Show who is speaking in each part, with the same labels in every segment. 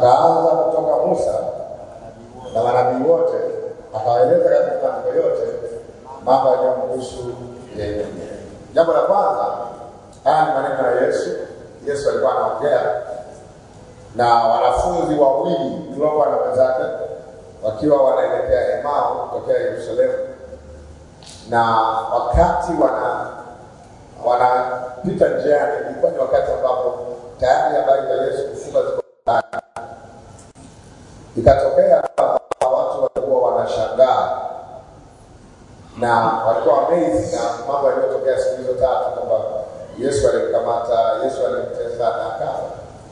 Speaker 1: akaanza kutoka Musa na manabii wote, akawaeleza katika maandiko yote mambo yaliyomhusu yeye mwenyewe. Jambo la kwanza, haya ni maneno ya Yesu. Yesu alikuwa anaongea na wanafunzi wawili tuliokuwa na wenzake wakiwa wanaelekea Emau kutokea Yerusalemu, na wakati wana wanapita njiani, ilikuwa ni wakati ambapo tayari habari za Yesu kufuka ziko ndani. Ikatokea watu walikuwa wanashangaa na walikuwa amazed na mambo yaliyotokea siku hizo tatu, kwamba Yesu alimkamata, Yesu alimtesa na akafa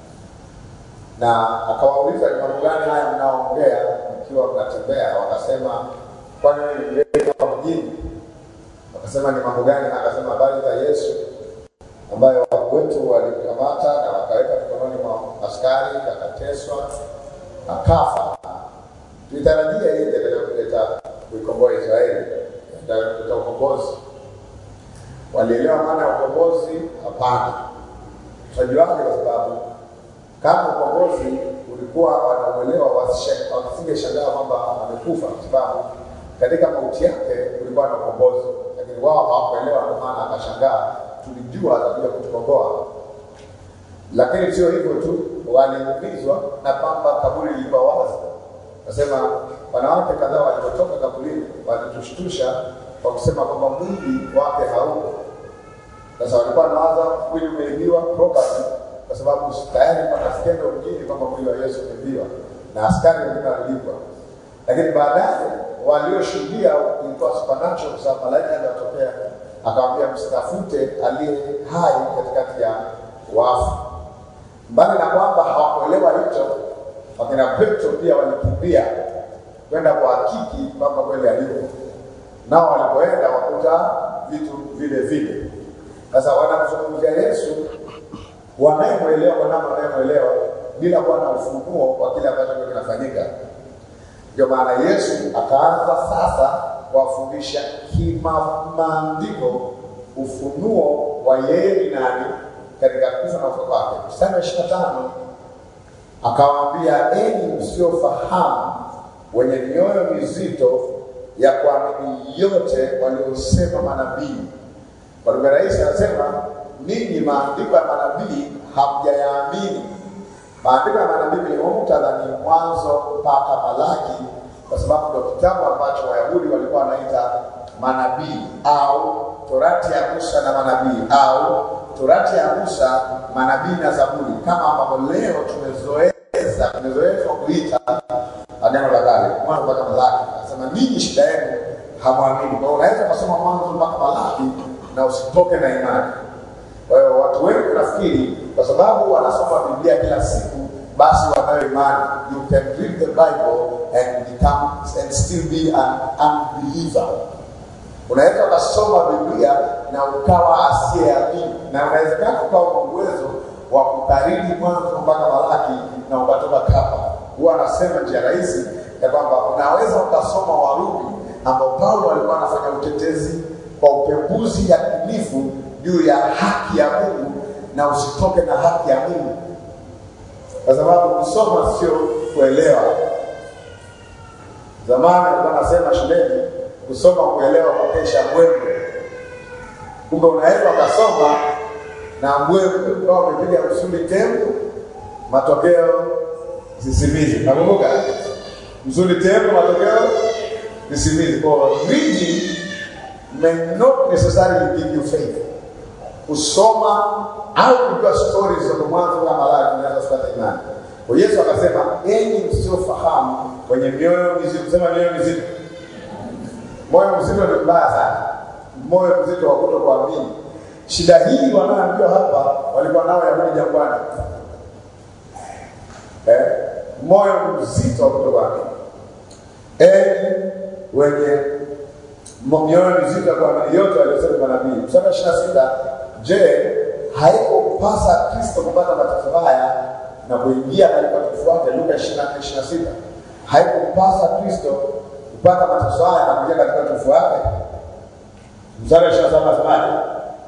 Speaker 1: na akawauliza ni mambo gani haya mnaongea mkiwa mnatembea? Wakasema, kwani wewe ni mgeni wa mjini? Wakasema, ni mambo gani? Akasema, habari za Yesu ambayo wetu walimkamata na wakaweka mikononi mwa askari, akateswa, akafa. Tulitarajia yeye atakuja kuleta kuikomboa Israeli, atakuja kuleta ukombozi. Walielewa maana ya ukombozi? Hapana. Tunajuaje? Kwa sababu kama ukombozi ulikuwa wanauelewa, wasingeshangaa kwamba amekufa, kwa sababu katika mauti yake kulikuwa na ukombozi, lakini wao hawakuelewa, ndio maana akashangaa. Tulijua atakuja kutukomboa, lakini sio hivyo tu, waliumizwa na kwamba kaburi lilikuwa wazi. Nasema wanawake kadhaa walipotoka kaburini walitushtusha kwa kusema kwamba mwili wake hauko. Sasa walikuwa wanawaza mwili umeibiwa property kwa sababu tayari pana skendo mjini kwamba mwili wa Yesu umeibiwa na askari wengine walilipwa, lakini baadaye walioshuhudia ilikuwa supernatural, kwa sababu malaika aliwatokea akamwambia, msitafute aliye hai katikati ya wafu. Mbali na kwamba hawakuelewa hicho, wakina Petro pia walikimbia kwenda kuhakiki kwamba kweli alipo, nao walipoenda wakuta vitu vile vile. Sasa wanamzungumzia Yesu wanayemwelewa kwa namna wanayemwelewa bila kuwa na ufunuo wa kile ambacho kinafanyika. Ndio maana Yesu akaanza sasa kuwafundisha kimaandiko ufunuo wa yeye ni nani katika kufa na ufufuo wake. Mstari wa ishirini na tano akawaambia, enyi msiofahamu, wenye mioyo mizito ya kuamini yote waliosema manabii. Kwa lugha rahisi anasema ninyi maandiko ya manabii hamjayaamini. Maandiko ya manabii kwenye muktadha ni Mwanzo mpaka Malaki, kwa sababu ndio kitabu ambacho Wayahudi walikuwa wanaita manabii au Torati ya Musa na manabii au Torati ya Musa, manabii na Zaburi, kama ambavyo leo tumezoeza tumezoezwa kuita Agano la Kale, Mwanzo mpaka Malaki. Anasema ninyi shida yenu hamwamini. Kwa hiyo unaweza kusoma Mwanzo mpaka Malaki na usitoke na imani. Kwa hiyo watu wengi nafikiri kwa sababu wanasoma Biblia kila siku, basi wanayo imani. You can read the Bible and become and still be an unbeliever. Unaweza ukasoma Biblia na ukawa asiyeamini, na unawezekana ukawa na uwezo wa kukariri Mwanzo mpaka Malaki na ukatoka kapa. Huwa anasema njia rahisi ya kwamba unaweza ukasoma Warumi ambao Paulo alikuwa anafanya utetezi kwa upembuzi yakinifu juu ya haki ya Mungu na usitoke na haki ya Mungu, kwa sababu kusoma sio kuelewa. Zamani alikuwa nasema shuleni, kusoma kuelewa kukesha mbwembwe. Kumbe unaweza ukasoma na mbwembwe ukawa umepiga msuli tembo, matokeo sisimizi. Nakumbuka msuli tembo, matokeo sisimizi. Kwa reading may not necessarily give you faith kusoma au kujua stori za mwanzo na Malaki unaweza kupata imani. Kwa Yesu akasema, enyi msiofahamu, wenye mioyo mizito. Sema mioyo mizito. Moyo mzito ni mbaya sana, moyo mzito wa kutokuamini. Shida hii wanaoambiwa hapa walikuwa nao Yahudi jangwani, eh? moyo mzito wa kutokuamini. Enyi wenye mioyo mizito ya kuamini yote waliosema manabii. Mstari wa ishirini na sita Je, haikupasa Kristo kupata mateso haya na kuingia katika utukufu wake? Luka 24:26. Haikupasa Kristo kupata mateso haya na kuingia katika utukufu wake? Mstari wa 27 nasemaje?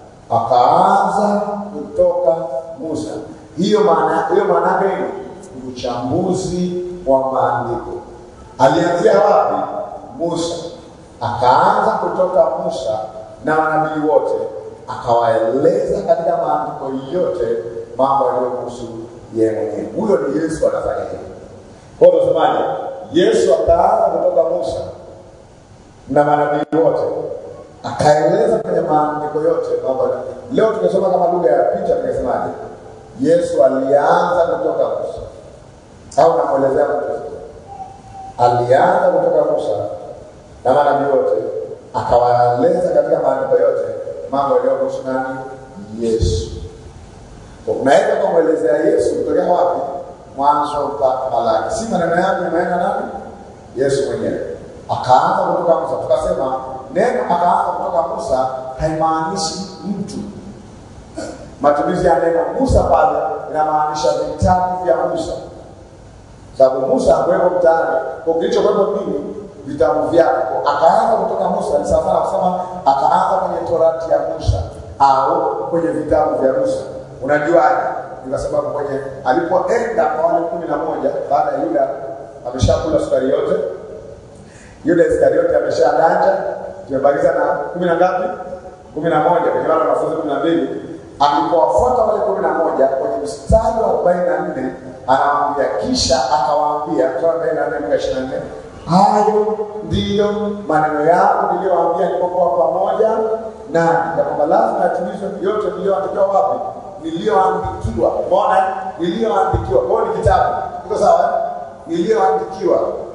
Speaker 1: Akaanza kutoka Musa. Hiyo maana hiyo maana yake ni uchambuzi wa maandiko. Alianzia wapi? Musa, akaanza kutoka Musa na manabii wote, akawaeleza katika maandiko yote mambo yaliyohusu yeye mwenyewe. Huyo ni Yesu anafanya hivyo. Kwa hiyo tunasemaje? Yesu akaanza kutoka Musa na manabii wote akaeleza kwenye maandiko yote mambo. Leo tumesoma kama lugha ya picha, tunasemaje? Yesu alianza kutoka Musa, au namwelezea mtu alianza kutoka Musa na manabii wote, akawaeleza katika maandiko yote mambo yaliyohusu nani? Yesu. Unaweza kumwelezea Yesu kutokea wapi? Mwanzo mpaka Malaki, si maneno yake yameenda nani? Yesu mwenyewe akaanza kutoka Musa. Tukasema neno akaanza kutoka Musa haimaanishi mtu. Matumizi ya neno Musa pale inamaanisha vitabu vya Musa, sababu Musa hakuwepo mtaani, kwa kilichokuwepo nini? Vitabu vyake. Akaanza kutoka Musa ni sawa sana kusema akaanza kwenye torati ya Musa au kwenye vitabu vya Musa. Unajuaje? Ni kwa sababu kwenye alipoenda kwa wale kumi na moja baada ya Yuda ameshakula sukari yote Yuda Iskariote ameshadanja, tumebakiza na kumi na ngapi? kumi na moja kwenye wale wanafunzi kumi na mbili. Alipowafuata wale kumi na moja kwenye mstari wa arobaini na nne anawaambia, kisha akawaambia, kutoka arobaini na nne mpaka ishirini na nne hayo ndiyo maneno yangu niliyowaambia nilipokuwa pamoja nani, ya kwamba lazima yatimizwe yote niliyoandikiwa wapi? Niliyoandikiwa. Umeona, niliyoandikiwa. Kwa hiyo ni kitabu, iko sawa? Niliyoandikiwa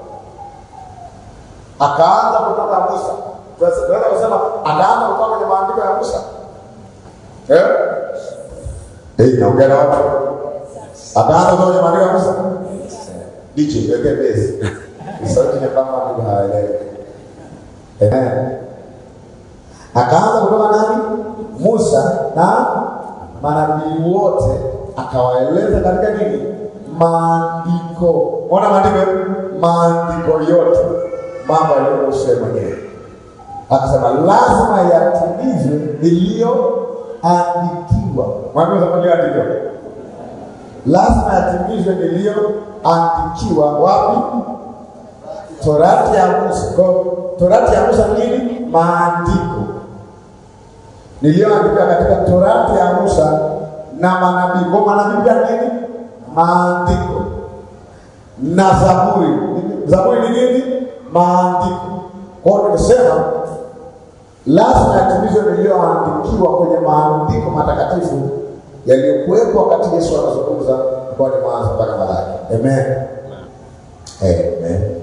Speaker 1: akaanza kutoka Musa. Tunaweza kusema akaanza kutoka kwenye maandiko ya Musa eh? Eh, naongea na watu. Akaanza kutoka kwenye maandiko ya Musa. DJ, weke base. Sauti ni kama ndio haelewi. Eh. Akaanza kutoka nani? Musa na manabii wote akawaeleza katika nini? Maandiko. Ona maandiko, maandiko yote mambo aliyohusu mwenyewe. Akasema lazima yatimizwe niliyoandikiwa. Mwambie aliyoandikiwa, lazima yatimizwe niliyoandikiwa. Wapi? Torati ya Musa. Kwa torati ya Musa nini? Maandiko niliyoandikiwa katika torati ya Musa na manabii. Kwa manabii pia nini? Maandiko na Zaburi. Zaburi ni nini? Maandiko. Kwa hiyo nimesema lazima yatimizwe niliyoandikiwa kwenye maandiko matakatifu yaliyokuwepo wakati Yesu anazungumza kwa ni Mwanzo mpaka Malaki. Amen. Amen.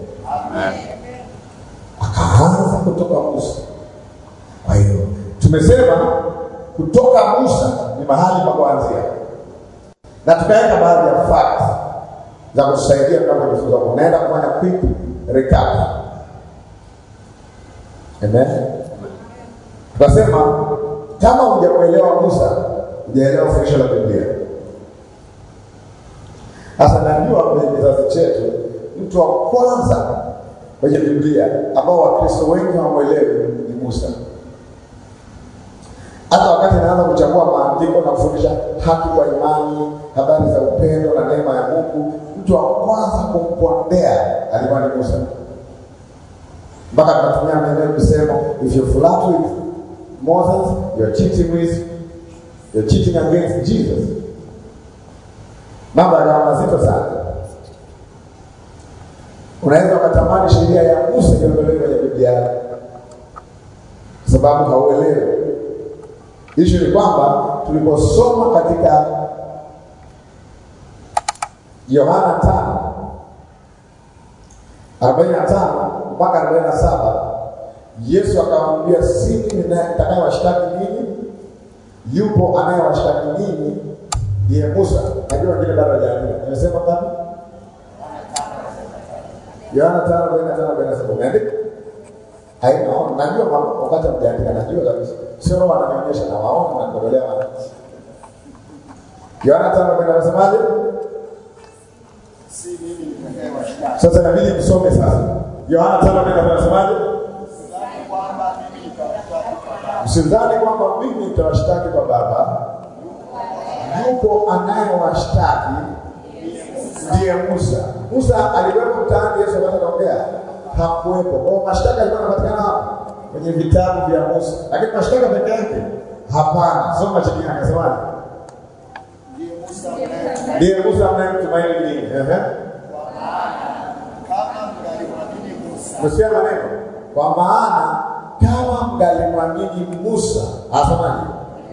Speaker 1: Akaanza kutoka Musa. Kwa hiyo tumesema kutoka Musa ni mahali pa kuanzia, na tukaweka baadhi ya facts za kutusaidia tunapojifunza. Unaenda kufanya quick recap. Amen. Tukasema kama hujamuelewa Musa, hujaelewa fundisho la Biblia. Sasa najua kwenye kizazi chetu mtu wa kwanza kwenye Biblia ambao Wakristo wengi hawamwelewi ni Musa. Hata wakati anaanza kuchambua maandiko na kufundisha haki kwa imani, habari za upendo na neema ya Mungu, mtu wa kwanza kumpondea alikuwa ni Musa, mpaka tunatumia maneno kusema if you flirt with Moses you're cheating with you're cheating against Jesus. Mambo yakawa mazito sana. Unaweza ukatamani sheria ya Musa iondolewe kwenye Biblia yako kwa sababu hauelewi. Ishu ni kwamba tuliposoma katika Yohana tano arobaini na tano mpaka arobaini na saba Yesu akamwambia, si mimi nitakayewashtaki ninyi, yupo anayewashtaki ninyi, ndiye Musa. Najua wengine bado hajaandika. Nimesema ngapi? Yohana tano arobaini na tano arobaini na saba umeandika? Haina, najua wakati mjaandika, najua kabisa, sio roho ananionyesha na waona na kuondolea wana. Yohana tano arobaini anasemaje? Sasa inabidi msome sasa. Yohana tano arobaini anasemaje? Msidhani kwamba mimi nitawashtaki kwa Baba, yupo anayewashtaki ndiye Musa. Musa alikuwepo mtaani Yesu wakati anaongea? Hakuwepo. Kwa hiyo mashtaka yalikuwa yanapatikana hapo kwenye vitabu vya Musa, lakini mashtaka peke yake hapana. Soma chini akasemaje?
Speaker 2: Ndiye Musa mnaye-
Speaker 1: Ndiye Musa mnayemtumaini nini? Ehe.
Speaker 2: kama mngalimwamini Musa
Speaker 1: Kusikia maneno kwa maana kama mgalimwamini Musa, asemaje?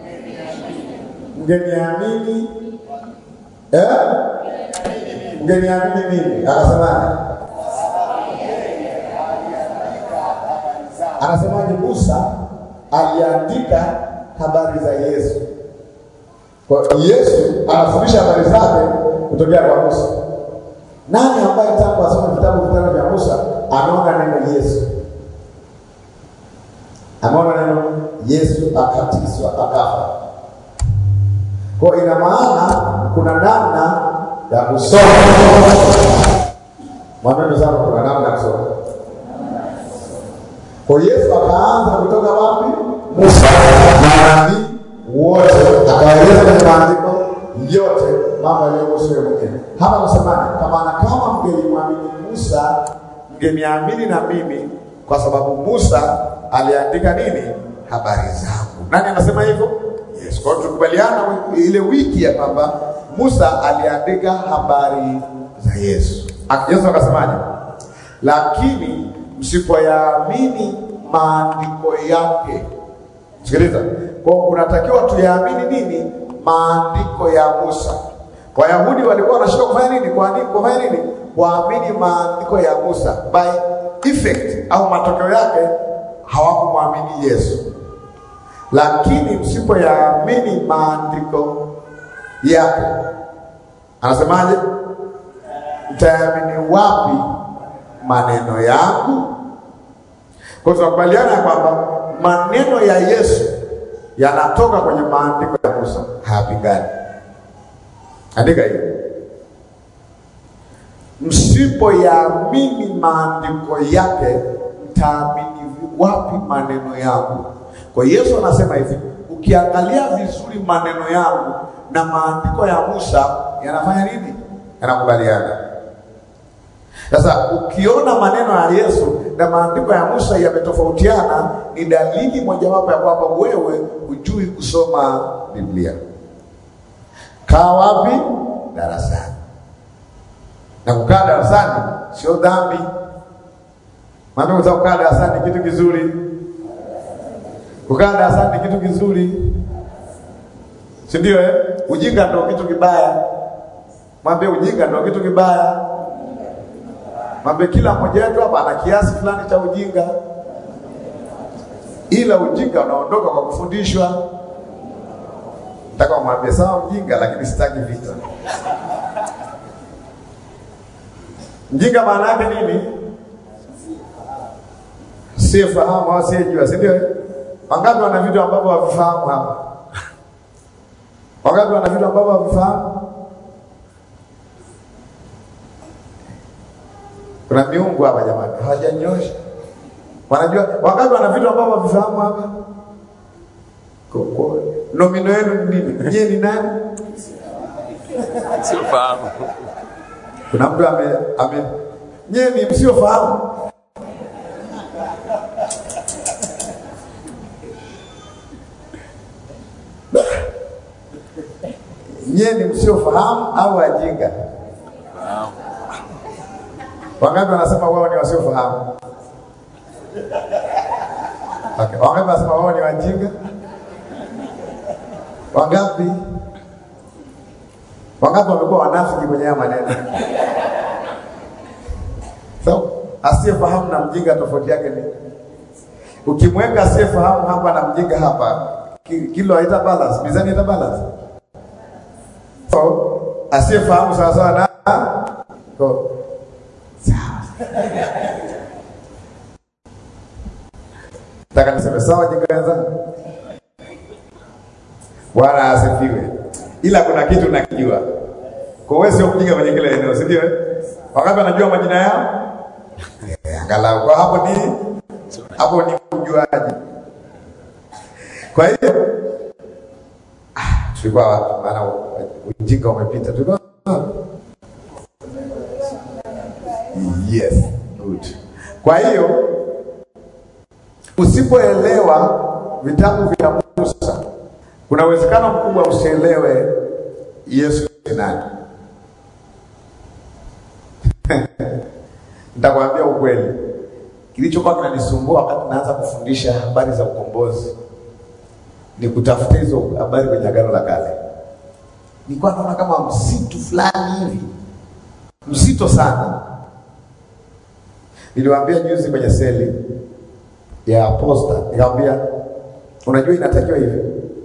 Speaker 1: Mngeniamini eh? Mngeniamini mimi, akasemaje? Anasemaje? Musa aliandika habari za Yesu. Kwa hiyo Yesu anafundisha habari zake kutokea kwa Musa. Nani ambaye tangu asome vitabu vitano vya Musa ameona neno Yesu? Ameona neno Yesu akatiswa akafa. Kwa hiyo ina maana kuna namna ya kusoma. Mwambie sana kuna namna ya kusoma. Kwa hiyo Yesu akaanza kutoka wapi? Musa na nabii wote, akaeleza kwenye maandiko yote mambo yaliyohusu yeye mwenyewe. Hapa nasemaje? Kwa maana kama mngelimwamini Musa, mngeniamini na mimi, kwa sababu Musa aliandika nini? Habari zangu. Nani anasema hivyo? Yes. Kwa hiyo tukubaliana ile wiki ya kwamba Musa aliandika habari za Yesu. Ak- Yesu akasemaje? Lakini msipoyaamini maandiko yake Sikiliza, kwa hiyo kunatakiwa tuyaamini nini? Maandiko ya Musa. Wayahudi walikuwa wanashindwa kufanya nini? Kuandika, kufanya nini? Kuamini maandiko ya Musa. By effect au matokeo yake hawakumwamini Yesu. Lakini msipoyaamini maandiko yake, anasemaje? Mtayaamini wapi maneno yangu? Kwa hiyo tunakubaliana ya kwamba maneno ya Yesu yanatoka kwenye maandiko ya Musa, hayapingani. Andika hiyo, msipoyaamini maandiko yake, mtaamini wapi maneno yangu? Kwa hiyo Yesu anasema hivi, ukiangalia vizuri maneno yangu na maandiko ya Musa yanafanya nini? Yanakubaliana. Sasa ukiona maneno ya Yesu na maandiko ya Musa yametofautiana, ni dalili mojawapo ya kwamba wewe hujui kusoma Biblia. Kaa wapi? Darasani. Na kukaa darasani sio dhambi. Maana unaweza kukaa darasani ni kitu kizuri. Kukaa darasani ni kitu kizuri, si ndio? Eh, ujinga ndio kitu kibaya. Mwambie ujinga ndio kitu kibaya. Mwambie kila mmoja wetu hapa ana kiasi fulani cha ujinga, ila ujinga unaondoka kwa kufundishwa. Nataka umwambie sawa mjinga, lakini sitaki vita. Mjinga maana yake nini? Siyefahamu au asiyejua, si ndio? Wangapi wana vitu ambavyo havifahamu hapa? Wangapi wana vitu ambavyo havifahamu? Kuna miungu hapa jamani, hawajanyosha. Wanajua wangapi wana vitu ambavyo havifahamu hapa? Kwa- kwa- Nomino yenu ni nini? Nyie ni nani?
Speaker 3: Siofahamu.
Speaker 1: Kuna mtu ame, ame nyie ni msiofahamu. Nyie ni msiofahamu au wajinga? Wangapi wanasema wao ni wasiofahamu? Okay. Wangapi wanasema wao ni wajinga? Wangapi? Wangapi wamekuwa wanafiki kwenye haya maneno? So, asiyefahamu na mjinga tofauti yake ni ukimweka asiyefahamu hapa na mjinga hapa, ki- kilo haita balance, mizani haita balance. So, asiyefahamu sawa sawa na ko sawa. Nataka niseme sawa jinga wenzangu. Bwana asifiwe. Ila kuna kitu nakijua. Kwa wewe sio mjinga kwenye kile eneo, si ndio? eh? Wangapi wanajua majina yao? Eh, Angalau kwa hapo ni hapo ni ujuaji. Kwa hiyo ah, tulikuwa wapi? Maana ujinga umepita. Tulikuwa wapi? Yes, good. Kwa hiyo usipoelewa vitabu vya Musa, kuna uwezekano mkubwa usielewe Yesu ni nani. Nitakwambia ukweli, kilichokuwa kinanisumbua wakati naanza kufundisha habari za ukombozi ni kutafuta hizo habari kwenye Agano la Kale. Nilikuwa naona kama msitu fulani hivi mzito sana. Niliwaambia juzi kwenye seli ya posta, nikamwambia unajua, inatakiwa hivi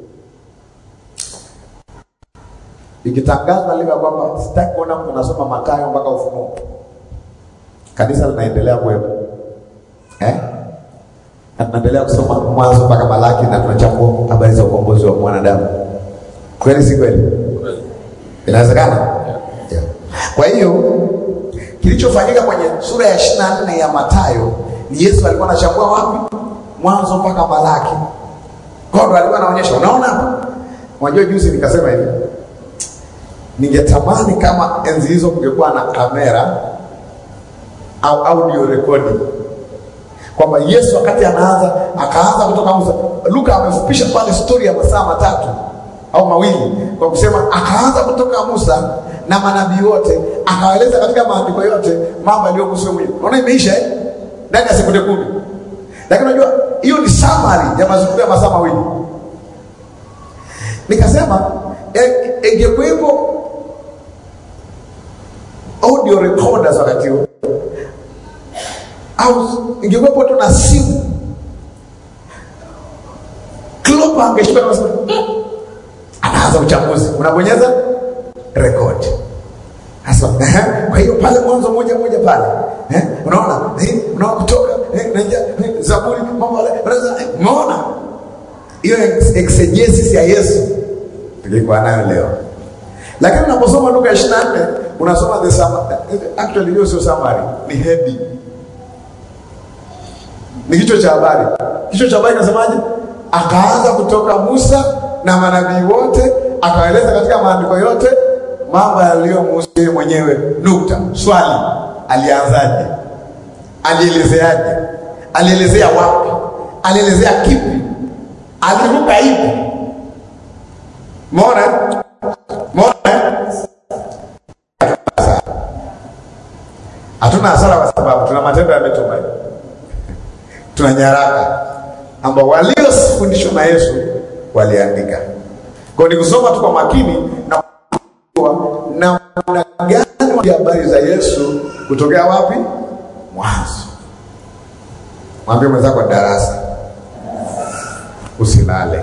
Speaker 1: ikitangazwa lile kwamba sitaki kuona mtu anasoma Mathayo mpaka Ufunuo, kanisa linaendelea kuwepo eh? na tunaendelea kusoma Mwanzo mpaka Malaki na tunachambua habari za ukombozi wa mwanadamu. Kweli si kweli? Inawezekana? Yeah. Kwa hiyo kilichofanyika kwenye sura ya ishirini na nne ya Mathayo ni Yesu alikuwa anachambua wapi? Mwanzo mpaka Malaki. Kwa hiyo alikuwa anaonyesha, unaona hapa. Unajua juzi nikasema hivi, ningetamani kama enzi hizo kungekuwa na kamera au audio recording kwamba Yesu wakati anaanza akaanza kutoka Musa. Luka amefupisha pale stori ya masaa matatu au mawili kwa kusema akaanza kutoka Musa na manabii wote, akawaeleza katika maandiko yote mambo yaliyokuhusu mwenyewe. Unaona, imeisha eh, ndani ya sekunde kumi. Lakini unajua hiyo ni summary ya mazungumzo ya masaa mawili. Nikasema ingekuwepo audio recorders wakati huo au ingekuwepo tu na simu Klopp angeshika na kusema anaanza uchambuzi, unabonyeza record sasa. Kwa hiyo pale mwanzo moja moja pale eh, unaona eh, unaona kutoka eh, naingia eh, Zaburi mambo yale, eh, umeona hiyo exegesis ya Yesu tulikuwa nayo leo, lakini unaposoma Luka 24 unasoma the summary. Actually hiyo sio summary, ni heading ni kichwa cha habari. Kichwa cha habari kinasemaje? Akaanza kutoka Musa na manabii wote, akaeleza katika maandiko yote mambo yaliyomhusu yeye mwenyewe. Nukta. Swali, alianzaje? Alielezeaje? Alielezea wapi? Alielezea kipi? Aliruka hivi? Umeona? Umeona? Hatuna hasara kwa sababu tuna matendo ya mitume tuna nyaraka ambao waliofundishwa na Yesu waliandika. Kwa ni kusoma tu kwa makini na namna gani habari za Yesu kutokea wapi? Mwanzo. Mwambie mwenzako darasa, usilale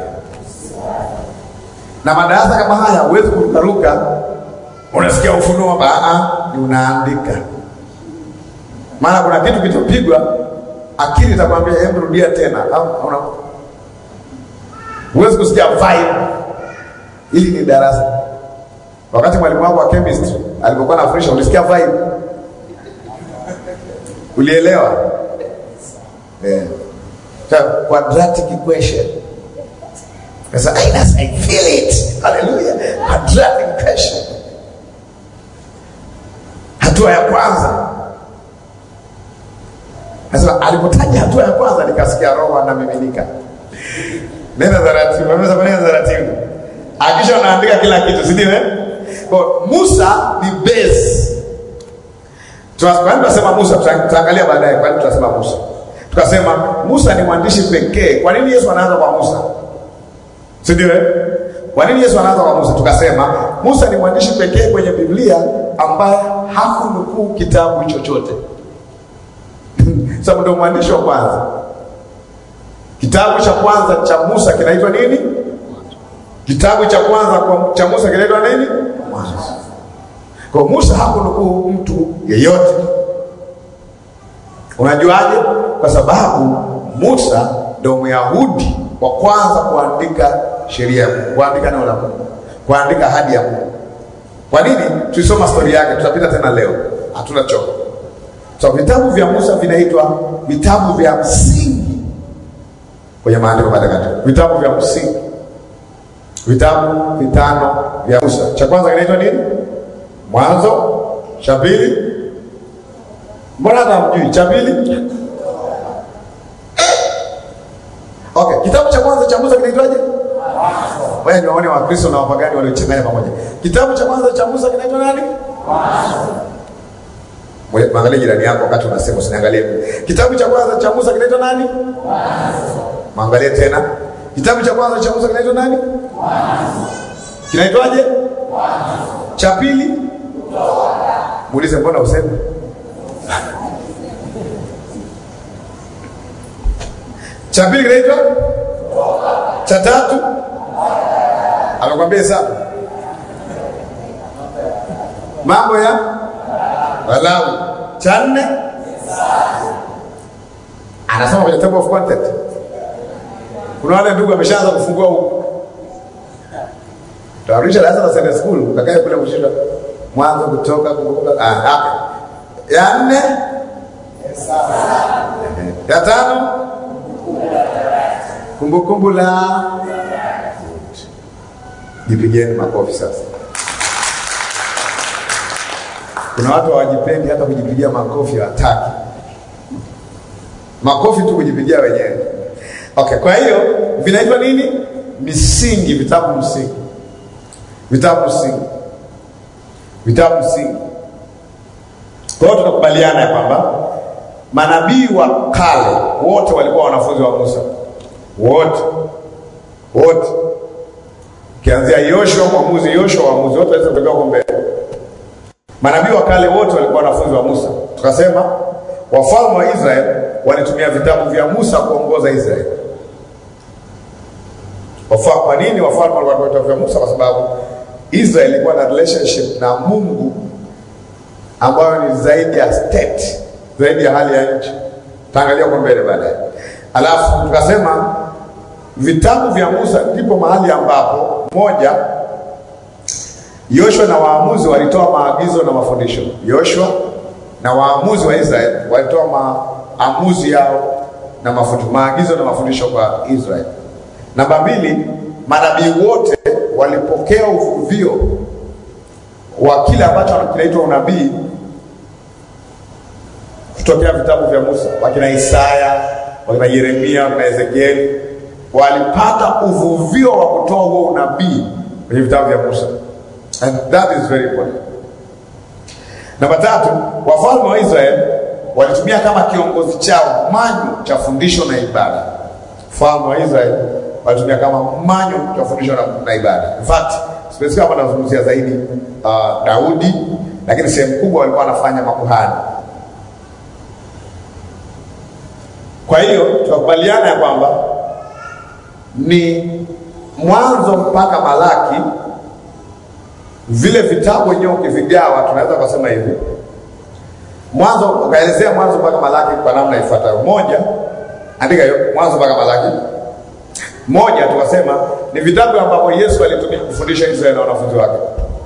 Speaker 1: na madarasa kama haya. Huwezi kurukaruka, unasikia ufunuo baa, ni unaandika. Maana kuna kitu kitopigwa akili itakwambia hebu rudia tena. Una huwezi kusikia vibe. Hili ni darasa. Wakati mwalimu wako wa chemistry alipokuwa anafundisha, ulisikia vibe? Ulielewa? Yeah. So, quadratic equation. Sasa I feel it. Hallelujah. Quadratic equation. Hatua ya kwanza Nasema alipotaja hatua ya kwanza nikasikia roho anamiminika. Nenda taratibu, ameweza kunena taratibu. Akisha unaandika kila kitu, si ndio eh? Kwa Musa ni base. Tunasema tunasema Musa, tutaangalia baadaye kwa nini tunasema Musa. Tukasema Musa ni mwandishi pekee. Kwa nini Yesu anaanza kwa Musa? Si ndio eh? Kwa nini Yesu anaanza kwa Musa? Tukasema Musa ni mwandishi pekee kwenye Biblia ambaye hakunukuu kitabu chochote sababu ndio mwandishi wa kwanza. Kitabu cha kwanza cha Musa kinaitwa nini? Kitabu cha kwanza cha Musa kinaitwa nini? Mwanzo. Kwa Musa hakunukuu mtu yeyote. Unajuaje? Kwa sababu Musa ndio Myahudi wa kwanza kuandika sheria, kuandika neno la Mungu, kuandika ahadi ya Mungu. Kwa nini? Tulisoma stori yake, tutapita tena leo, hatuna choka. So vitabu vya Musa vinaitwa vitabu vya msingi kwenye maandiko matakatifu, vitabu vya msingi, vitabu vitano vya Musa. Cha kwanza kinaitwa nini? Mwanzo. Cha pili Mbona hata hamjui? Cha pili Okay, kitabu cha kwanza cha Musa kinaitwaje? Wewe ni waone Wakristo na wapagani waliochanganya pamoja. Kitabu cha kwanza cha Musa kinaitwa nani? Mwe- Mwangalie jirani yako wakati unasema usiniangalie. Kitabu cha kwanza cha Musa kinaitwa nani? Mwangalie tena. Kitabu cha kwanza cha Musa kinaitwa nani? Kinaitwaje? Cha pili? Muulize mbona useme? Cha pili kinaitwa? Cha tatu? Amekwambia hesabu. Mambo ya Walawi. Cha nne? Anasoma kwenye table of content. Kuna wale ndugu ameshaanza kufungua huko. Tawarisha darasa la Sunday school, ukakae kule kushindwa mwanzo kutoka kumbuka. Ah, ah. Ya nne? Ya tano? Kumbukumbu la Jipigeni makofi sasa. Kuna watu hawajipendi hata kujipigia makofi hataki. Makofi tu kujipigia wenyewe. Okay, kwa hiyo vinaitwa nini? Misingi, vitabu msingi. Vitabu msingi. Vitabu msingi. Kwa hiyo tunakubaliana ya kwamba manabii wa kale wote walikuwa wanafunzi wa Musa. Wote. Wote. Ukianzia Yoshua, mwamuzi Yoshua, waamuzi wote waweza kutokea huko mbele. Manabii wa kale wote walikuwa wanafunzi wa Musa. Tukasema wafalme wa Israeli walitumia vitabu vya Musa kuongoza Israeli. Wafa, kwa nini wafalme walikuwa wanatumia vitabu vya Musa? Kwa sababu Israeli ilikuwa na relationship na Mungu ambayo ni zaidi ya state, zaidi ya hali ya nchi. Taangalia kwa mbele baadaye. Alafu tukasema vitabu vya Musa ndipo mahali ambapo moja Yoshua na waamuzi walitoa maagizo na mafundisho. Yoshua na waamuzi wa Israeli walitoa maamuzi yao na mafundisho, maagizo na mafundisho kwa Israeli. Namba mbili, manabii wote walipokea uvuvio wa kile ambacho kinaitwa unabii kutokea vitabu vya Musa. Wakina Isaya, wakina Yeremia, wakina Ezekieli walipata uvuvio wa kutoa huo unabii kwenye vitabu vya Musa. And that is very important. Namba tatu, wafalme wa Israeli walitumia kama kiongozi chao manyu cha fundisho na ibada. Wafalme wa Israeli walitumia kama manyu cha fundisho na, na ibada. In fact, specifically hapa nazungumzia zaidi uh, Daudi, lakini sehemu kubwa walikuwa wanafanya makuhani. Kwa hiyo tunakubaliana ya kwamba ni mwanzo mpaka Malaki vile vitabu wenyewe ukivigawa, tunaweza kusema hivi, mwanzo ukaelezea mwanzo mpaka Malaki kwa namna ifuatayo. Moja, andika hiyo, mwanzo mpaka Malaki. Moja, tukasema ni vitabu ambavyo Yesu alitumia kufundisha Israeli na wanafunzi wake.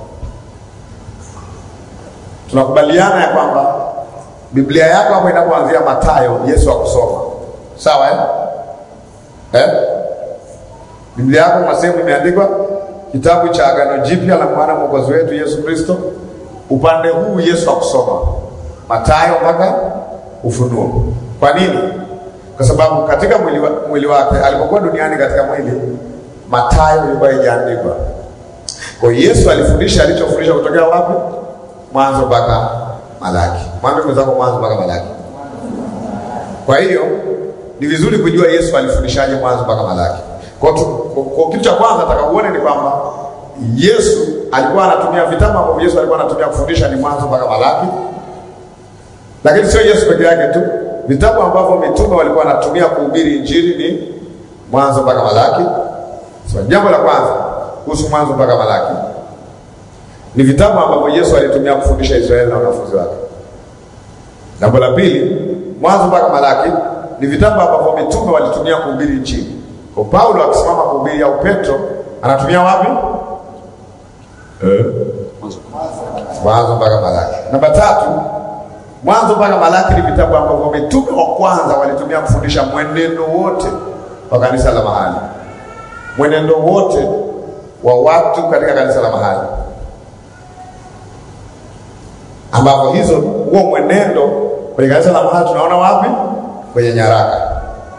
Speaker 1: Tunakubaliana ya kwamba Biblia yako hapo inapoanzia Mathayo, Yesu akusoma, sawa eh? Eh? Biblia yako kuna sehemu imeandikwa kitabu cha Agano Jipya la mwana mwokozi wetu Yesu Kristo. Upande huu Yesu akusoma Mathayo mpaka Ufunuo. Kwa nini? Kwa sababu katika mwili, wa, mwili wake alipokuwa duniani katika mwili, Mathayo ilikuwa haijaandikwa. Kwa hiyo Yesu alifundisha alichofundisha kutokea wapi? Mwanzo mpaka Malaki. Mwambie mwenzako mwanzo mpaka Malaki. Kwa hiyo ni vizuri kujua Yesu alifundishaje mwanzo mpaka Malaki. Kwa, tu, kwa, kwa kitu cha kwanza nataka uone ni kwamba Yesu alikuwa anatumia vitabu ambavyo Yesu alikuwa anatumia kufundisha ni mwanzo mpaka Malaki, lakini sio Yesu peke yake tu. Vitabu ambavyo mitume walikuwa wanatumia kuhubiri injili ni mwanzo mpaka Malaki. So, jambo la kwanza kuhusu mwanzo mpaka Malaki ni vitabu ambavyo Yesu alitumia kufundisha Israeli na wanafunzi wake. Jambo la pili, mwanzo mpaka Malaki ni vitabu ambavyo mitume walitumia kuhubiri injili. Kwa Paulo akisimama kuhubiri au Petro anatumia wapi? Eh, mwanzo mpaka Malaki. Namba tatu, mwanzo mpaka Malaki ni vitabu ambavyo mitume wa kwanza walitumia kufundisha mwenendo wote wa kanisa la mahali, mwenendo wote wa watu katika kanisa la mahali, ambapo hizo huo mwenendo Kwenye kanisa la mahali tunaona wapi? Kwenye nyaraka.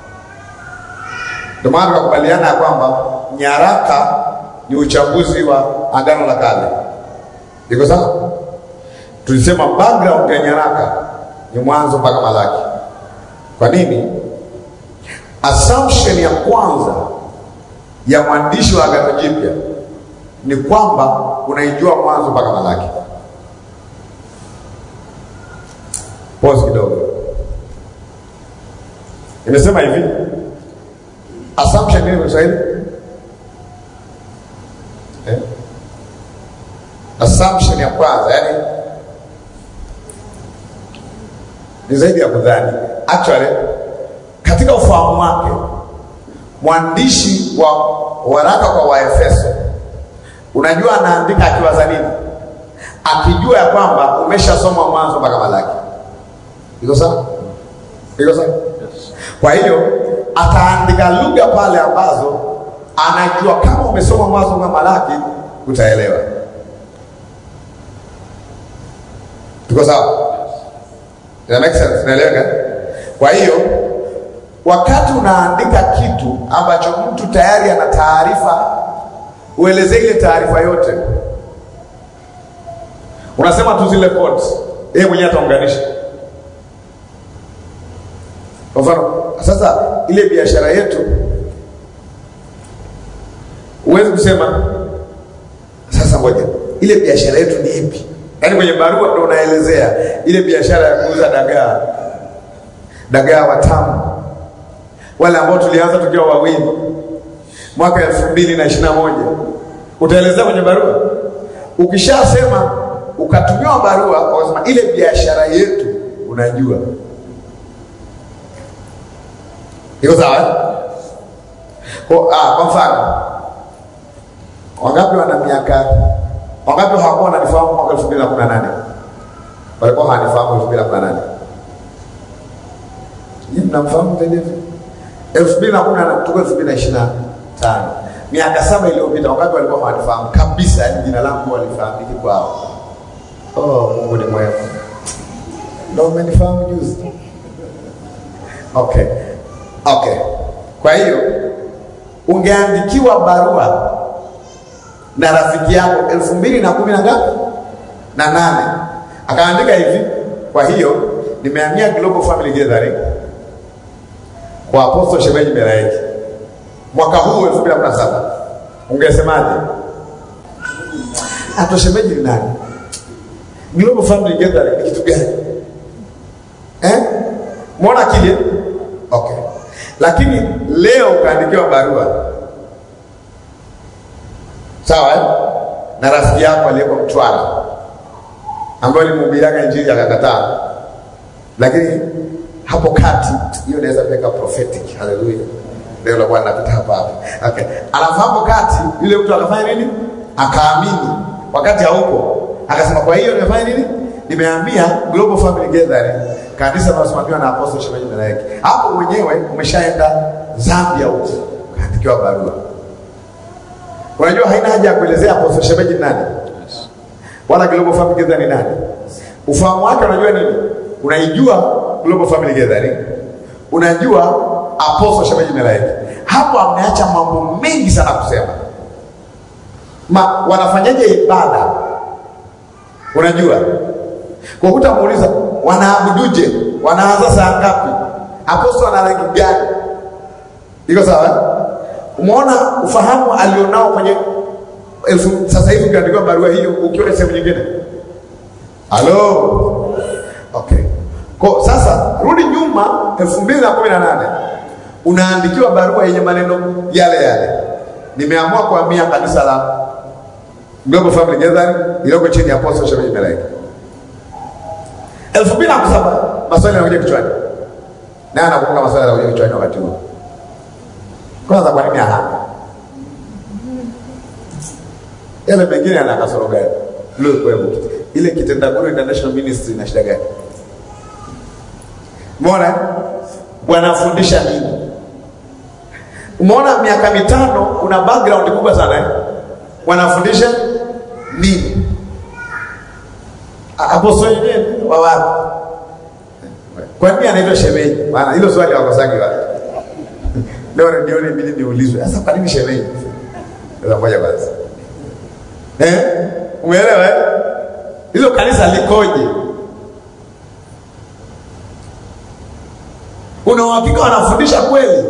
Speaker 1: Ndio maana tukakubaliana ya kwamba nyaraka ni uchambuzi wa Agano la Kale. Iko sawa? Tulisema background ya nyaraka ni Mwanzo mpaka Malaki. Kwa nini? Assumption ya kwanza ya mwandishi wa Agano Jipya ni kwamba unaijua Mwanzo mpaka Malaki. Pause kidogo. Imesema hivi, assumption nini kwa Kiswahili? Eh? Assumption ya kwanza, yani ni zaidi ya kudhani. Actually, katika ufahamu wake mwandishi wa waraka kwa Waefeso, unajua anaandika akiwaza nini? Akijua ya kwamba umeshasoma Mwanzo mpaka Malaki. Iko sawa? Iko sawa? Kwa hiyo ataandika lugha pale ambazo anajua kama umesoma Mwanzo mpaka Malaki utaelewa. Tuko sawa? Ina make sense? Naeleweka? Kwa hiyo wakati unaandika kitu ambacho mtu tayari ana taarifa, uelezee ile taarifa yote. Unasema tu zile points, yeye mwenyewe ataunganisha. Kwa mfano, sasa ile biashara yetu huwezi kusema sasa, ngoja, ile biashara yetu ni ipi? Yaani kwenye barua ndo unaelezea ile biashara ya kuuza dagaa, dagaa watamu, wale ambao tulianza tukiwa wawili mwaka elfu mbili na ishirini na moja utaelezea kwenye barua. Ukishasema ukatumiwa barua, ukasema ile biashara yetu, unajua iko sawa eh? Kwa, ah, kwa mfano wangapi wana miaka wangapi hawakuwa wananifahamu mwaka elfu mbili na kumi na nane walikuwa hawanifahamu elfu mbili na kumi na nane Nyinyi mnamfahamu zaidi elfu mbili na kumi na nane tuko elfu mbili na ishirini na tano miaka saba iliyopita wangapi walikuwa hawanifahamu kabisa yani jina langu walifahamiki kwao oh mungu ni mwema ndo umenifahamu juzi okay okay kwa hiyo ungeandikiwa barua na rafiki yako elfu mbili na kumi na ngapi na nane akaandika hivi kwa hiyo nimehamia Global Family Gathering kwa Apostle Shemeji Melaeki mwaka huu elfu mbili na kumi na saba ungesemaje? Ato shemeji ni nani? Global Family Gathering ni kitu gani eh? Mwona akili okay, lakini leo ukaandikiwa barua sawa eh? na rafiki yako aliyeko Mtwara ambayo limuhubiriaga injili akakataa, lakini hapo kati hiyo inaweza kuweka prophetic. Haleluya, ndio la Bwana napita hapa hapa. Okay, alafu hapo kati yule mtu akafanya nini? Akaamini wakati haupo, akasema kwa hiyo nimefanya nini? Nimehamia Global Family Gathering, kanisa linalosimamiwa na Apostle Shemeji Melaeki. Hapo mwenyewe umeshaenda Zambia huko, ukaandikiwa barua Unajua haina haja ya kuelezea Apostle Shemeji ni nani wala Global Family Gathering ni nani. Ufahamu wake unajua nini? Unaijua Global Family Gathering, unajua Apostle Shemeji Melaeki. Hapo ameacha mambo mengi sana kusema. Ma, wanafanyaje ibada? Unajua, kwa kutamuuliza wanaabuduje, wanaanza saa ngapi, Apostle ana rangi gani? Iko sawa eh? Umeona ufahamu alionao kwenye elfu sasa hivi ukiandikiwa barua hiyo ukiwa sehemu nyingine. Halo. Okay. Kwa sasa rudi nyuma elfu mbili na kumi na nane unaandikiwa barua yenye maneno yale yale. Nimeamua kuhamia kanisa la Global Family Gathering iliyoko chini ya Apostle Shemeji Melaeki. elfu mbili na saba maswali yanakuja kichwani. Naye anakumbuka maswali yanakuja kichwani wakati huo. Kwanza kwa nini ahama? Yale mengine yana kasoro gani? Leo kwa hivyo ile Kitendaguru International Ministry ina shida gani? Umeona? Wanafundisha nini? Umeona miaka mitano kuna background kubwa sana eh? Wanafundisha nini? Apostle wenyewe wa wapi? Kwa nini anaitwa shemeji? Maana hilo swali hawakosagi watu. Leo ndio ibidi niulizwe. Sasa kwa nini shemeji? Sasa moja kwanza. Eh? Umeelewa eh? Hilo kanisa likoje? Una uhakika wanafundisha kweli?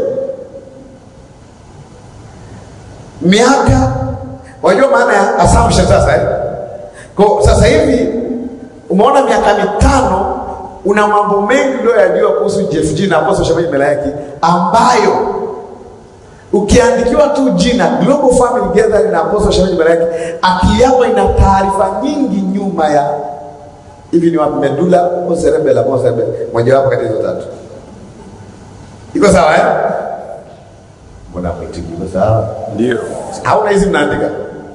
Speaker 1: Miaka wajua maana ya assumption sasa eh? Kwa sasa hivi umeona miaka mitano una mambo mengi uliyoyajua kuhusu JFG na Apostle Shemeji Melaiki ambayo ukiandikiwa tu jina Global Family Gathering na Apostle Shemeji Melaiki, akili yako ina taarifa nyingi nyuma ya hivi ni wapi medula au cerebellum au cerebellum, mojawapo kati ya hizo tatu. Iko sawa eh? Mbona mwitiki iko sawa?
Speaker 3: Ndio.
Speaker 1: Hauna hizi mnaandika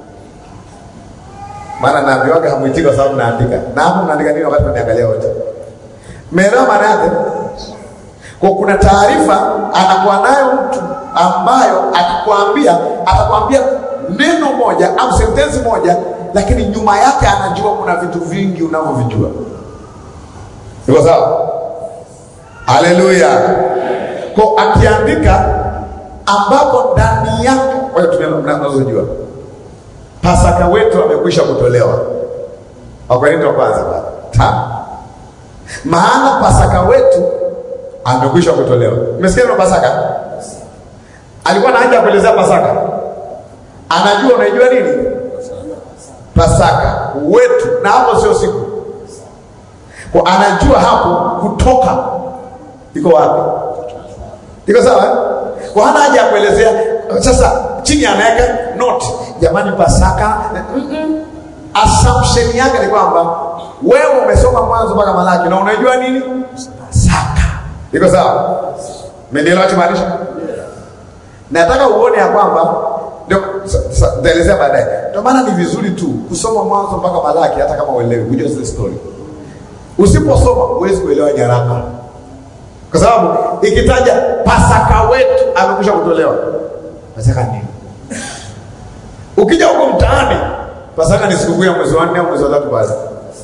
Speaker 1: maana naambiwaga hamwitiki kwa sababu mnaandika, na hapo mnaandika nini wakati mnaangalia wote? Mmeelewa maana yake? Kwa kuna taarifa anakuwa nayo mtu ambayo akikwambia atakwambia neno moja au sentensi moja, lakini nyuma yake anajua kuna vitu vingi unavyovijua. Iko sawa? Haleluya! Kwa akiandika ambapo ndani yake, wewe tumia mnazojua Pasaka wetu amekwisha kutolewa. Wakorintho wa kwanza pale tano. Maana Pasaka wetu amekwisha kutolewa. Umesikia neno Pasaka? Alikuwa na haja ya kuelezea Pasaka. Anajua unaijua nini? Pasaka wetu, na hapo sio siku. Kwa anajua hapo kutoka iko wapi? Iko sawa? eh? Kwa hana haja ya kuelezea. Sasa chini anaweka note, jamani, Pasaka. Mm-mm. Assumption yake ni kwamba wewe umesoma Mwanzo mpaka Malaki na unajua nini Pasaka. Iko sawa? Mmenielewa nachomaanisha? Nataka uone ya kwamba ndio sa- sa- nitaelezea baadaye. Ndio maana ni vizuri tu kusoma Mwanzo mpaka Malaki, hata kama uelewi, kujua zile story. Usiposoma huwezi kuelewa nyaraka kwa sababu ikitaja Pasaka wetu amekwisha kutolewa. Pasaka nini? Ukija huko mtaani, Pasaka ni sikukuu ya mwezi wa nne au mwezi wa tatu basi.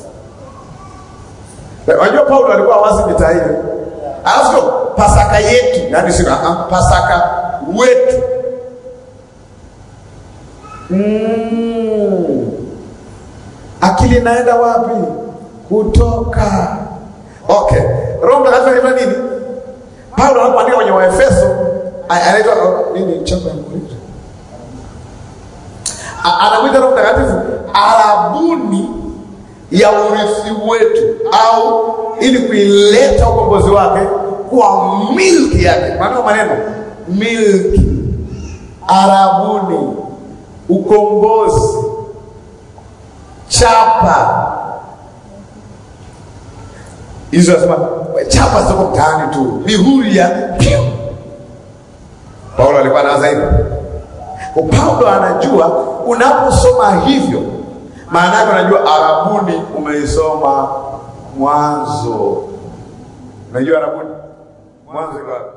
Speaker 1: Wajua Paulo alikuwa wazi mitaa hiyo. Alafu sio Pasaka yetu, yaani sio ah, Pasaka wetu. Mm. Akili inaenda wapi? Kutoka. Okay. Roho Mtakatifu anaitwa nini? Paulo anapoandika kwenye Waefeso a- anaitwa oh, nini chapa ya Korinto? A- Anamwita Roho Mtakatifu arabuni ya urithi wetu au ili kuileta ukombozi wake kwa milki yake. Maana maneno milki, arabuni, ukombozi, chapa hizo nasema chapa ziko mtaani tu, mihuri ya piu. Paulo alikuwa anawaza hivyo. Kwa Paulo anajua unaposoma hivyo, maana yake unajua Arabuni umeisoma Mwanzo. Unajua Arabuni Mwanzo iko wapi?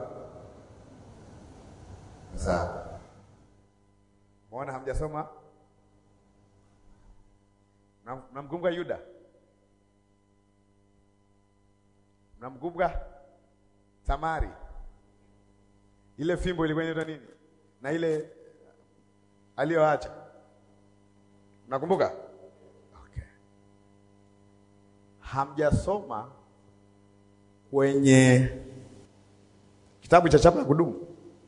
Speaker 1: Sawa, mbona hamjasoma? Mnam- Mnamkumbuka Yuda? Mnamkumbuka Tamari? Ile fimbo ilikuwa inaitwa nini? Na ile aliyoacha nakumbuka. Okay. Hamjasoma kwenye kitabu cha chapa ya kudumu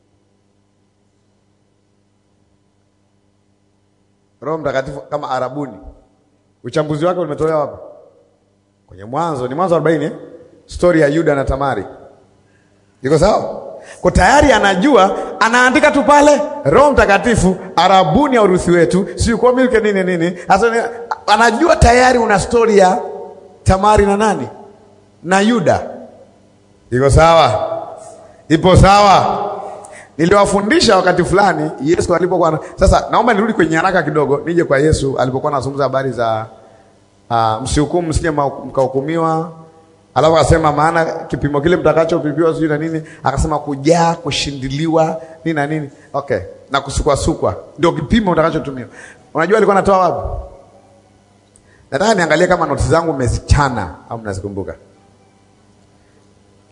Speaker 1: Roho Mtakatifu kama Arabuni, uchambuzi wake umetolewa wapi? Kwenye Mwanzo, ni Mwanzo 40 eh? Stori ya Yuda na Tamari. Iko sawa? Kwa tayari anajua, anaandika tu pale Roho Mtakatifu arabuni ya uruthi wetu, si kwa milke nini nini. Sasa ni- anajua tayari una stori ya Tamari na nani? Na Yuda. Iko sawa? Ipo sawa? Niliwafundisha wakati fulani Yesu alipokuwa na... Sasa naomba nirudi kwenye haraka kidogo, nije kwa Yesu alipokuwa anazungumza habari za uh, msihukumu msije ma- mkahukumiwa. Alafu akasema maana kipimo kile mtakachopipiwa sijui na nini, akasema kujaa, kushindiliwa nini na nini, okay, na kusukwasukwa ndio kipimo mtakachotumiwa. Unajua alikuwa anatoa wapi? Nataka niangalie kama noti zangu mmezichana au mnazikumbuka.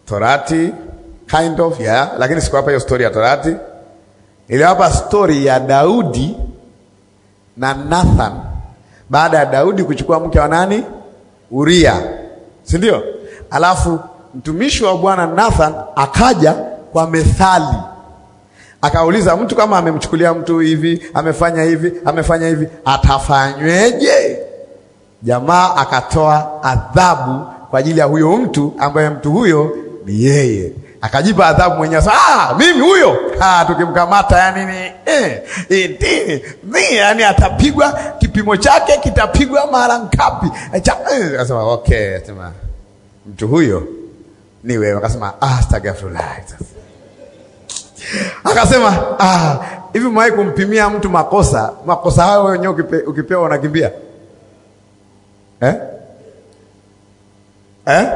Speaker 1: Torati kind of yeah, lakini sikuwapa hiyo story ya Torati. Niliwapa story ya Daudi na Nathan baada ya Daudi kuchukua mke wa nani? Uria, si ndio? Alafu mtumishi wa Bwana Nathan akaja kwa methali, akauliza mtu kama amemchukulia mtu hivi, amefanya hivi, amefanya hivi, atafanyweje? Jamaa akatoa adhabu kwa ajili ya huyo mtu ambaye mtu huyo ni yeye, akajipa adhabu mwenyewe. Ah, mimi huyo ah, tukimkamata yani ni eh, eh, eh, ni yani atapigwa kipimo chake kitapigwa mara ngapi? Akasema okay, sema mtu huyo ni wewe. Akasema ah, astaghfirullah. Akasema ah, hivi mwahi kumpimia mtu makosa makosa hayo wenyewe ukipe, ukipewa unakimbia eh? Eh?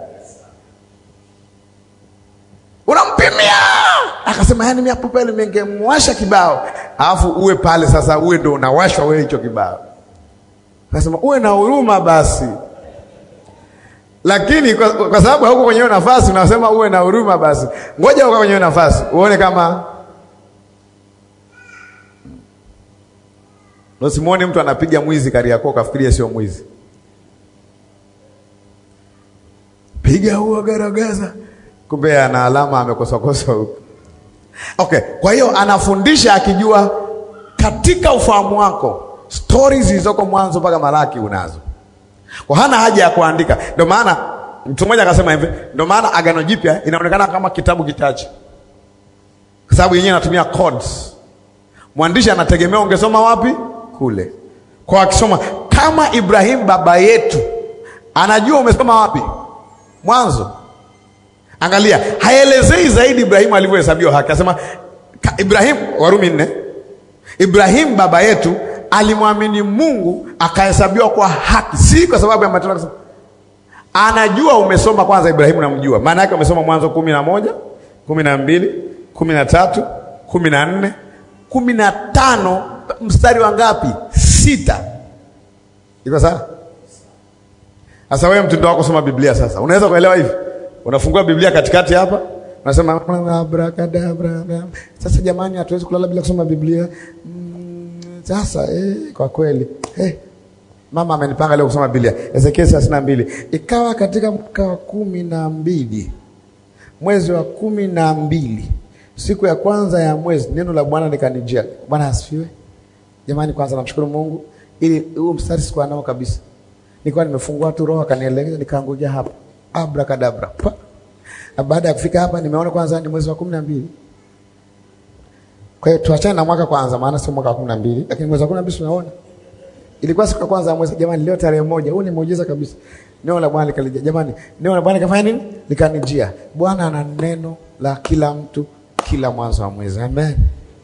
Speaker 1: Unampimia. Akasema yani mimi hapo pale ningemwasha kibao. Alafu uwe pale sasa uwe ndo unawashwa wewe hicho kibao. Akasema uwe na huruma basi. Lakini kwa, kwa sababu hauko kwenye hiyo nafasi unasema uwe na huruma basi. Ngoja uko kwenye hiyo nafasi uone kama Usimuone mtu anapiga mwizi Kariakoo kafikiria sio mwizi. Piga huo garagaza, kumbe ana alama amekosakosa huko. Okay, kwa hiyo anafundisha akijua katika ufahamu wako stori zilizoko mwanzo mpaka Malaki unazo, kwa hana haja ya kuandika. Ndio maana mtu mmoja akasema hivi, ndio maana Agano Jipya inaonekana kama kitabu kichache, kwa sababu yenyewe inatumia codes. Mwandishi anategemea ungesoma wapi kule, kwa akisoma kama Ibrahim baba yetu, anajua umesoma wapi Mwanzo. Angalia, haelezei zaidi Ibrahimu alivyohesabiwa haki. Anasema Ibrahimu, Warumi nne, Ibrahimu baba yetu alimwamini Mungu akahesabiwa kwa haki, si kwa sababu ya matendo. Akasema anajua umesoma kwanza, Ibrahimu namjua, maana yake umesoma Mwanzo kumi na moja kumi na mbili kumi na tatu kumi na nne kumi na tano mstari wa ngapi? Sita. Iko sawa? Sasa wewe mtindo wako soma Biblia sasa. Unaweza kuelewa hivi? Unafungua Biblia katikati hapa, unasema abrakadabra. Sasa jamani, hatuwezi kulala bila kusoma Biblia. Mm, sasa eh, kwa kweli. Eh. Mama amenipanga leo kusoma Biblia. Ezekiel thelathini na mbili. Ikawa katika mwaka wa kumi na mbili mwezi wa kumi na mbili siku ya kwanza ya mwezi neno la Bwana likanijia. Bwana asifiwe. Jamani, kwanza namshukuru Mungu ili huo mstari sikuwa nao kabisa nilikuwa nimefungua tu roho akanielekeza, nikaanguja hapa abrakadabra. Na baada ya kufika hapa nimeona kwanza ni mwezi wa kumi na mbili. Kwa hiyo tuachane na mwaka kwanza, maana sio mwaka wa kumi na mbili, lakini mwezi wa kumi na mbili tunaona ilikuwa siku ya kwanza ya mwezi. Jamani, leo tarehe moja, huu ni muujiza kabisa. Neno la Bwana likalija. Jamani, neno la Bwana likafanya nini? Likanijia. Bwana ana neno la kila mtu kila mwanzo wa mwezi. Amen,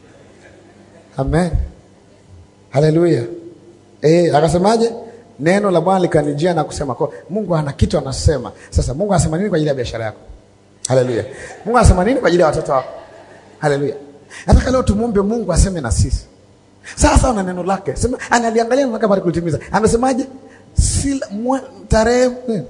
Speaker 1: amen, haleluya. Eh, akasemaje? Neno la Bwana likanijia na kusema kwa Mungu ana kitu anasema. Sasa Mungu anasema nini kwa ajili ya biashara yako? Haleluya. Mungu anasema nini kwa ajili ya watoto wako? Haleluya. Nataka leo tumwombe Mungu aseme na sisi. Sasa ana neno lake. Sema analiangalia neno lake bali kulitimiza. Amesemaje? Sila tarehe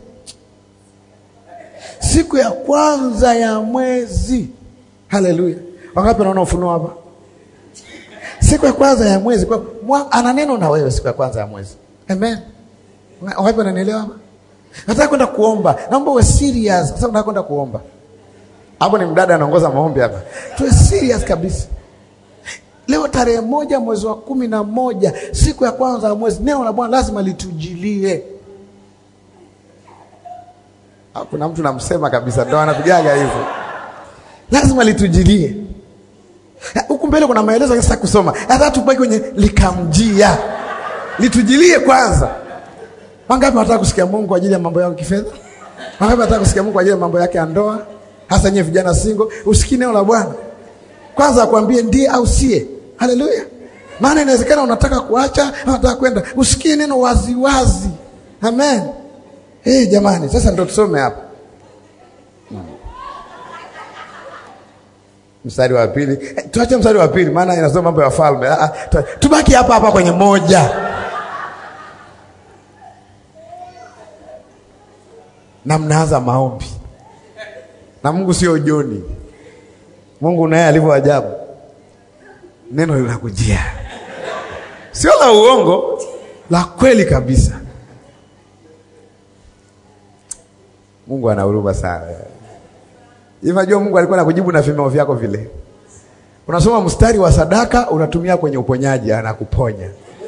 Speaker 1: siku ya kwanza ya mwezi. Haleluya. Wangapi wanaona ufunuo hapa? Siku ya kwanza ya mwezi kwa ana neno na wewe siku ya kwanza ya mwezi. Amen. Wapi wananielewa hapa? Nataka kwenda kuomba. Naomba uwe serious. Sasa nataka kwenda kuomba. Hapo ni mdada anaongoza maombi hapa. Tuwe serious kabisa. Leo tarehe moja mwezi wa kumi na moja siku ya kwanza ya mwezi, neno la Bwana lazima litujilie. Kuna mtu namsema kabisa, ndo anapigaga hivyo, lazima litujilie. Huku mbele kuna maelezo sasa kusoma, hata tubaki kwenye likamjia litujilie kwanza. Wangapi wanataka kusikia Mungu kwa ajili ya mambo yao kifedha? Wangapi wanataka kusikia Mungu kwa ajili ya mambo yake ya ndoa? Hasa nyewe vijana single, usikie neno la Bwana kwanza, akwambie ndiye au sie. Haleluya! Maana inawezekana unataka kuacha, unataka kwenda, usikie neno wazi wazi. Amen. Hey, jamani, sasa ndo tusome hapa hmm. Mstari wa pili eh, tuache mstari wa pili maana inasoma mambo ya falme. Ah, tubaki hapa hapa kwenye moja na mnaanza maombi
Speaker 3: na Mungu sio Joni. Mungu naye alivyo ajabu, neno linakujia, sio la uongo, la kweli kabisa. Mungu ana huruma sana. Hivi najua Mungu alikuwa anakujibu na vimeo vyako vile. Unasoma mstari wa sadaka unatumia kwenye uponyaji, anakuponya.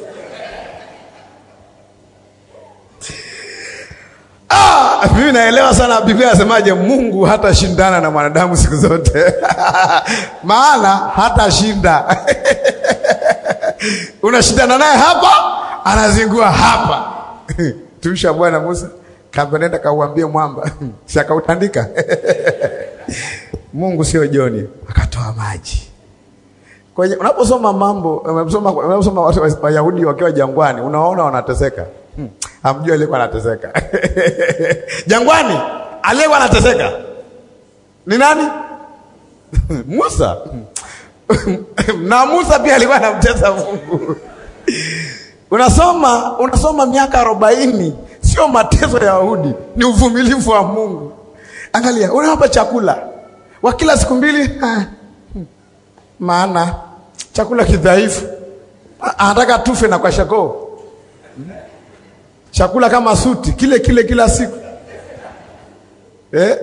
Speaker 3: Ah, mimi naelewa sana Biblia inasemaje, Mungu hatashindana na mwanadamu siku zote maana hatashinda. Unashindana naye hapa, anazingua hapa. Tumsha Bwana Musa kamba, nenda kauambie mwamba si akautandika Mungu sio Joni, akatoa maji kwenye. Unaposoma mambo, unaposoma unaposoma watu Wayahudi wakiwa jangwani, unaona wanateseka. Hmm. Hamjui aliyekuwa anateseka jangwani, aliyekuwa anateseka ni nani? Musa na Musa pia alikuwa anamtesa Mungu. Unasoma unasoma miaka arobaini, sio mateso ya Wayahudi, ni uvumilivu wa Mungu. Angalia, unawapa chakula wa kila siku mbili, maana chakula kidhaifu, anataka tufe na kwa shakoo chakula kama suti kile kile kila siku eh?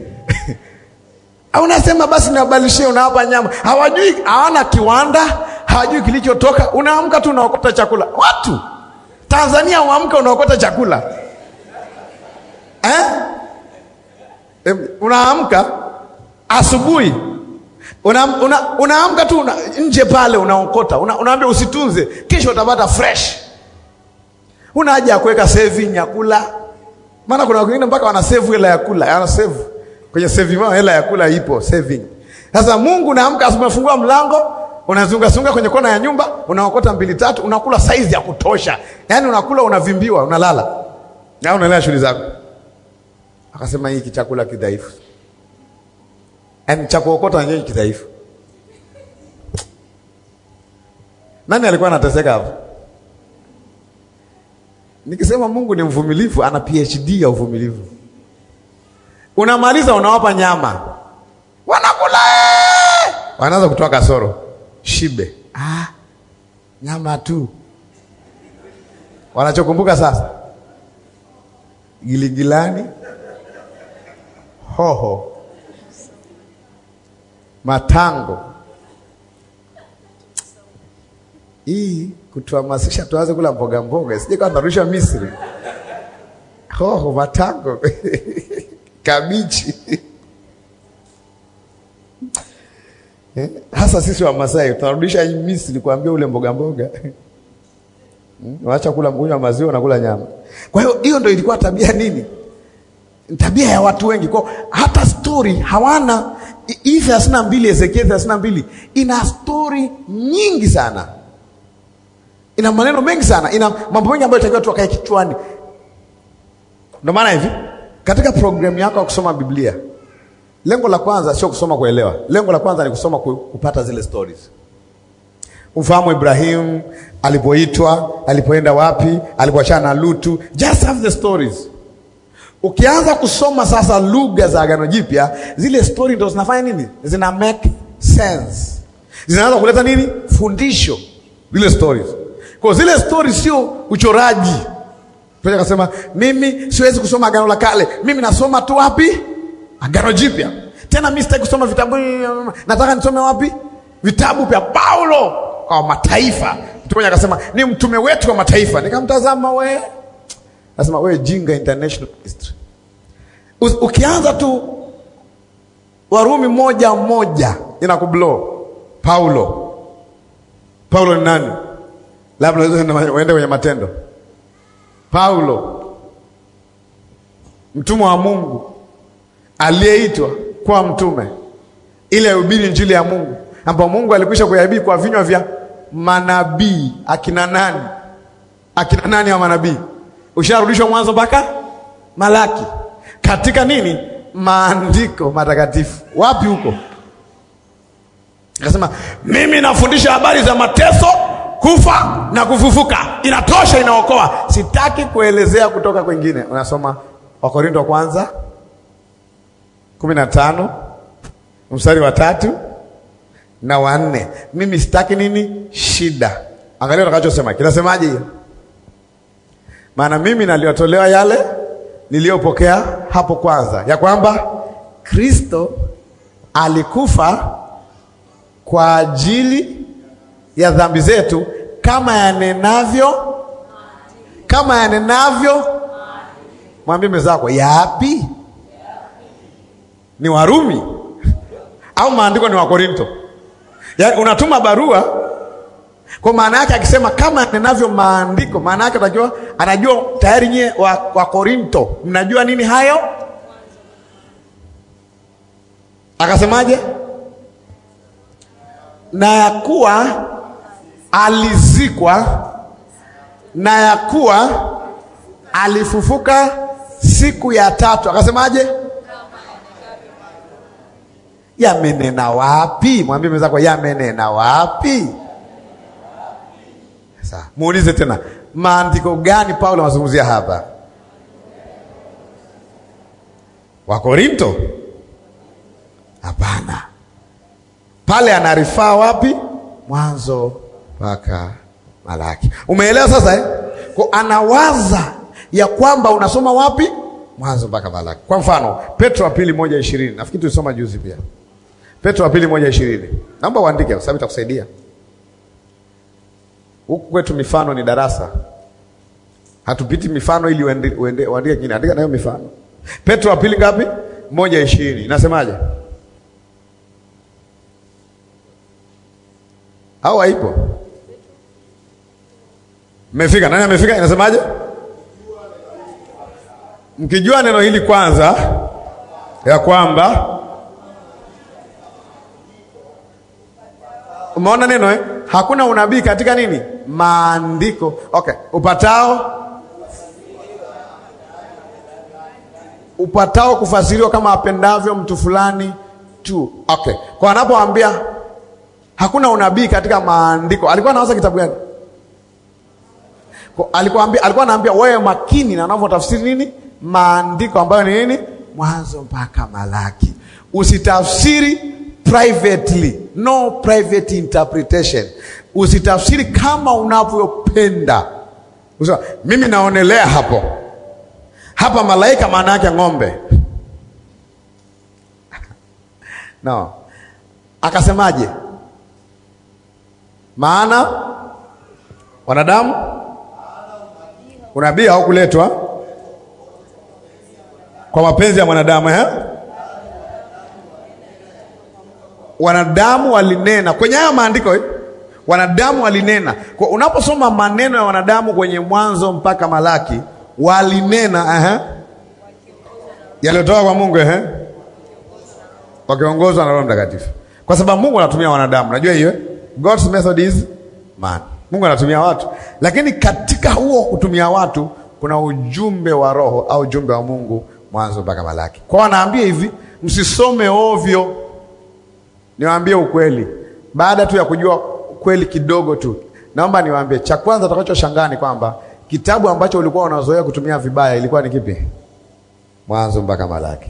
Speaker 3: Unasema basi niwabalishie, unawapa nyama. Hawajui, hawana kiwanda, hawajui kilichotoka. Unaamka tu unaokota chakula. Watu Tanzania uamka unaokota chakula eh? Eh, unaamka asubuhi unaamka una, una tu una, nje pale unaokota una, unaambia usitunze, kesho utapata fresh Una haja ya kuweka saving ya kula, maana kuna wengine mpaka wana save hela ya kula, ana save kwenye saving wao, hela ya kula ipo saving. Sasa Mungu naamka, umefungua mlango, unazunga sunga kwenye kona ya nyumba, unaokota mbili tatu, unakula size ya kutosha, yaani unakula, unavimbiwa, unalala na unaendelea shughuli zako. Akasema hiki chakula kidhaifu, yaani cha kuokota nyenye kidhaifu. Nani alikuwa anateseka hapo? Nikisema Mungu ni mvumilivu, ana PhD ya uvumilivu. Unamaliza, unawapa nyama, wanakula, wanaanza kutoa kasoro, shibe. Ah, nyama tu. Wanachokumbuka sasa, giligilani, hoho, matango. Hii kutuhamasisha tuanze kula mboga mboga, sije kama tunarudisha Misri. Hoho, matango kabichi eh, hasa sisi wa Masai tunarudisha Misri kuambia ule mboga mboga waacha kula kunywa maziwa na kula nyama. Kwa hiyo hiyo ndio ilikuwa tabia nini, tabia ya watu wengi. Kwa hata stori hawana hii thelathini na mbili Ezekieli thelathini na mbili ina stori nyingi sana ina maneno mengi sana, ina mambo mengi ambayo itakiwa tuwakae kichwani. Ndio maana hivi katika programu yako ya kusoma Biblia, lengo la kwanza sio kusoma kuelewa. Lengo la kwanza ni kusoma kupata zile stories, ufahamu Ibrahimu alipoitwa, alipoenda wapi, alipoachana na Lutu. Just have the stories. Ukianza kusoma sasa lugha za Agano Jipya, zile story ndo zinafanya nini? Zina make sense, zinaanza kuleta nini? Fundisho, zile stories kwa zile stori sio uchoraji. Petro akasema mimi siwezi kusoma agano la kale, mimi nasoma tu wapi? Agano Jipya. Tena mimi sitaki kusoma vitabu, nataka nisome wapi? Vitabu vya Paulo kwa mataifa. Mtume akasema ni mtume wetu wa mataifa. Nikamtazama we, nasema we jinga, international history. Ukianza tu Warumi moja moja inakublow. Paulo, Paulo ni nani? Labda uende kwenye Matendo. Paulo mtumwa wa Mungu aliyeitwa kuwa mtume ili ahubiri injili ya Mungu ambao Mungu alikwisha kuyahubiri kwa vinywa vya manabii. Akina nani? Akina nani wa manabii? Usharudishwa Mwanzo mpaka Malaki katika nini? Maandiko matakatifu. Wapi huko? Akasema mimi nafundisha habari za mateso kufa na kufufuka, inatosha, inaokoa. Sitaki kuelezea kutoka kwengine. Unasoma Wakorinto wa kwanza kumi na tano mstari wa tatu na wanne. Mimi sitaki nini shida. Angalia utakachosema, kinasemaje hiyo? Maana mimi naliwatolewa yale niliyopokea hapo kwanza, ya kwamba Kristo alikufa kwa ajili ya dhambi zetu, kama yanenavyo kama yanenavyo. Mwambie mwenzako, yapi? Ni Warumi au maandiko ni Wakorinto? Yaani unatuma barua kwa maana yake, akisema kama yanenavyo maandiko, maana yake unajua, anajua tayari nyie wa, wa Korinto mnajua nini hayo. Akasemaje? na ya kuwa alizikwa na ya kuwa alifufuka siku ya tatu. Akasemaje? Yamenena wapi? Mwambie mwenzako, yamenena wapi? Sasa muulize tena, maandiko gani Paulo anazungumzia hapa? Wakorinto? Hapana, pale anarifaa wapi? Mwanzo mpaka Malaki. Umeelewa sasa eh? Kwa anawaza ya kwamba unasoma wapi? Mwanzo mpaka Malaki. Kwa mfano Petro wa pili moja ishirini nafikiri tulisoma juzi pia. Petro wa pili moja ishirini naomba uandike kwa sababu itakusaidia huku kwetu. Mifano ni darasa, hatupiti mifano ili uende, uende, uandike kingine. Andika nayo mifano. Petro wa pili ngapi? moja ishirini inasemaje? au haipo? Mmefika? Nani amefika? Inasemaje? Mkijua neno hili kwanza, ya kwamba umeona neno eh? Hakuna unabii katika nini? Maandiko. Okay, upatao upatao kufasiriwa kama apendavyo mtu fulani tu. Okay, kwa anapoambia hakuna unabii katika maandiko, alikuwa anawaza kitabu gani? Alikuwa ambia, alikuwa anaambia wewe makini na unavyotafsiri nini maandiko ambayo ni nini, Mwanzo mpaka Malaki. Usitafsiri privately, no private interpretation. Usitafsiri kama unavyopenda. Usema mimi naonelea hapo hapa malaika, maana yake ng'ombe no. Akasemaje? maana wanadamu unabii haukuletwa kwa mapenzi ya mwanadamu eh? Wanadamu walinena kwenye haya maandiko eh? Wanadamu walinena kwa, unaposoma maneno ya wanadamu kwenye Mwanzo mpaka Malaki walinena eh? yaliyotoka kwa Mungu eh? wakiongozwa na Roho Mtakatifu, kwa sababu Mungu anatumia wanadamu, najua hiyo God's method is man. Mungu anatumia watu, lakini katika huo kutumia watu kuna ujumbe wa Roho au ujumbe wa Mungu Mwanzo mpaka Malaki. Kwa wanaambia hivi, msisome ovyo, niwaambie ukweli. Baada tu ya kujua ukweli kidogo tu, naomba niwaambie, cha kwanza utakachoshangaa ni kwamba kitabu ambacho ulikuwa unazoea kutumia vibaya ilikuwa ni kipi? Mwanzo mpaka Malaki.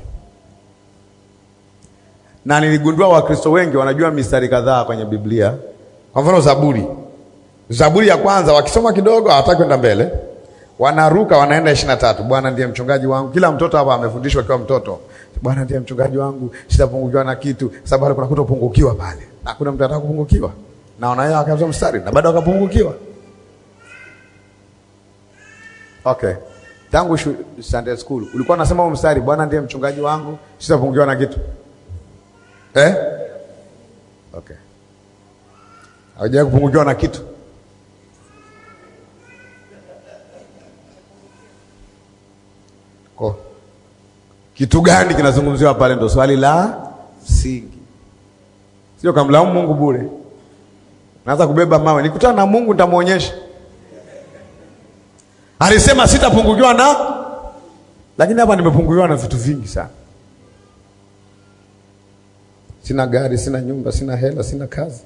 Speaker 3: Na niligundua Wakristo wengi wanajua mistari kadhaa kwenye Biblia. Kwa mfano Zaburi, Zaburi ya kwanza wakisoma kidogo hawataki kwenda mbele, wanaruka wanaenda ishirini na tatu. Bwana ndiye mchungaji wangu. Kila mtoto hapa amefundishwa akiwa mtoto, Bwana ndiye mchungaji wangu, sitapungukiwa na kitu, sababu kuna kutopungukiwa pale, na kuna mtu anataka kupungukiwa, na wanayo akaanza mstari na bado akapungukiwa. Okay, tangu Sunday school ulikuwa unasema huo mstari, Bwana ndiye mchungaji wangu, sitapungukiwa na kitu eh? Okay. Haujawahi kupungukiwa na kitu? Ko. Kitu gani kinazungumziwa pale? Ndo swali la msingi, sio kamlaumu Mungu bure. Naanza kubeba mawe, nikutana na Mungu nitamwonyesha. Alisema sitapungukiwa na, lakini hapa nimepungukiwa na vitu vingi sana. Sina gari, sina nyumba, sina hela, sina kazi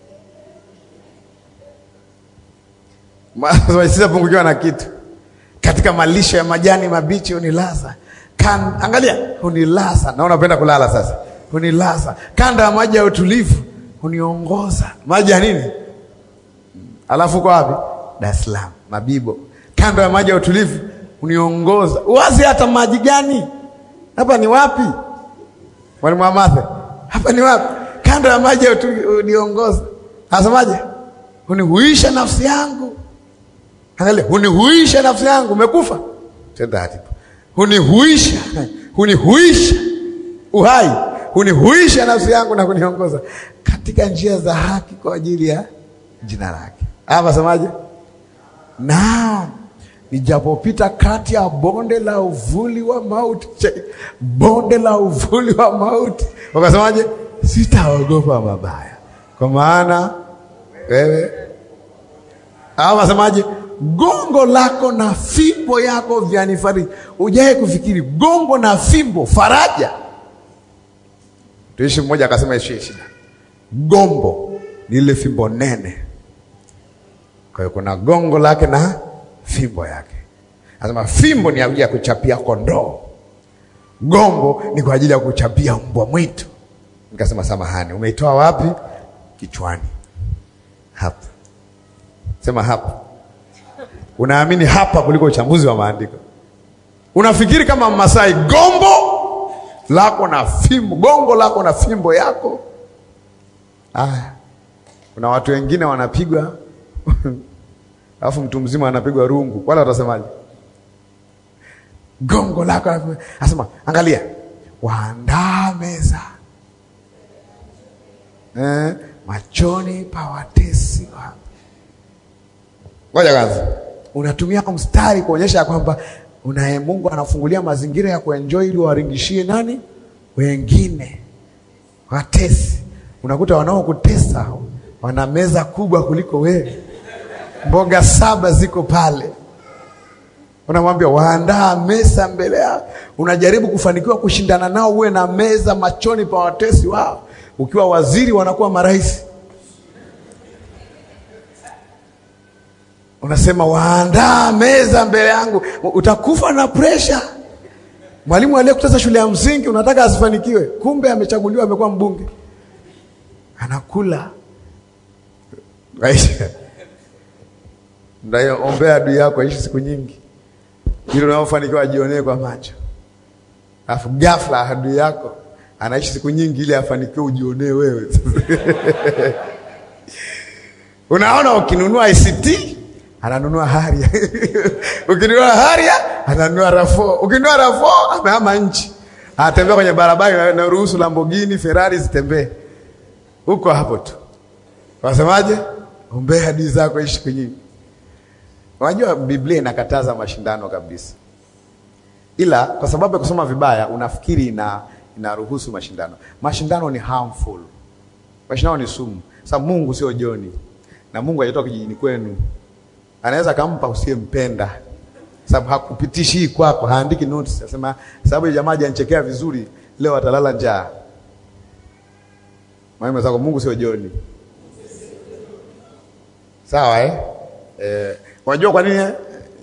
Speaker 3: sitapungukiwa na kitu. katika malisho ya majani mabichi hunilaza. Kan, angalia, hunilaza. Naona unapenda kulala sasa. Hunilaza kanda ya maji ya utulivu, huniongoza. Maji ya nini? Alafu uko wapi? Dar es Salaam, Mabibo, kando ya maji ya utulivu uniongoza. Wazi hata maji gani? Hapa ni wapi? Mwalimu Amathe, hapa ni wapi? Kando ya maji ya utulivu uniongoza. Anasemaje? Hunihuisha nafsi yangu. Angalia, hunihuisha nafsi yangu. Umekufa tenda hunihuisha, hunihuisha uhai, hunihuisha nafsi yangu na kuniongoza katika njia za haki kwa ajili ya jina lake. Hapa semaje? Naam, nijapopita kati ya bonde la uvuli wa mauti, che- bonde la uvuli wa mauti, wakasemaje? Sitaogopa mabaya, kwa maana wewe. Hapa wasemaje? Gongo lako na fimbo yako vyanifariji. Ujae kufikiri gongo na fimbo, faraja. Tuishi mmoja akasema ishie shida, gombo ni ile fimbo nene kwa hiyo kuna gongo lake na fimbo yake. Anasema fimbo ni ajili ya kuchapia kondoo, gombo ni kwa ajili ya kuchapia mbwa mwitu. Nikasema samahani, umeitoa wapi? Kichwani hapa. Sema hapa. Unaamini hapa kuliko uchambuzi wa maandiko. Unafikiri kama Masai, gombo lako na fimbo, gongo lako na fimbo yako. Aya, kuna watu wengine wanapigwa alafu mtu mzima anapigwa rungu, wala watasemaje? Gongo lako na fimbo. Anasema angalia, waandaa meza eh, machoni pa watesi wa Ngoja kwanza, unatumia mstari kuonyesha kwamba unaye Mungu anafungulia mazingira ya kuenjoy ili waringishie nani wengine watesi. Unakuta wanaokutesa wana meza kubwa kuliko wewe, mboga saba ziko pale, unamwambia waandaa meza mbele yao. Unajaribu kufanikiwa kushindana nao, uwe na meza machoni pa watesi wao. Ukiwa waziri, wanakuwa marais. Unasema waandaa meza mbele yangu, utakufa na presha. Mwalimu aliyekutesa shule ya msingi unataka asifanikiwe, kumbe amechaguliwa, amekuwa mbunge, anakula Aisha. Ndio ombea adui yako aishi siku nyingi, ili unaofanikiwa ajionee kwa macho, alafu ghafla adui yako anaishi siku nyingi ili afanikiwe ujionee wewe. Unaona, ukinunua ICT ananunua Haria ukinunua Haria ananunua Rafo, ukinunua Rafo amehama nchi, anatembea kwenye barabara na ruhusu Lamborghini, Ferrari zitembee huko hapo tu. Wasemaje? Ombea hadi zako ishi kwenye. Unajua Biblia inakataza mashindano kabisa, ila kwa sababu ya kusoma vibaya unafikiri ina inaruhusu mashindano. Mashindano ni harmful, mashindano ni sumu. Sasa Mungu sio Joni na Mungu hajatoka kijijini kwenu, anaweza kampa usiyempenda, sababu hakupitishi hii kwako, haandiki notes, asema sababu ya jamaa hajanichekea vizuri leo atalala njaa. Mwalimu zako, Mungu sio Joni. Sawa eh? Eh, unajua kwa nini eh?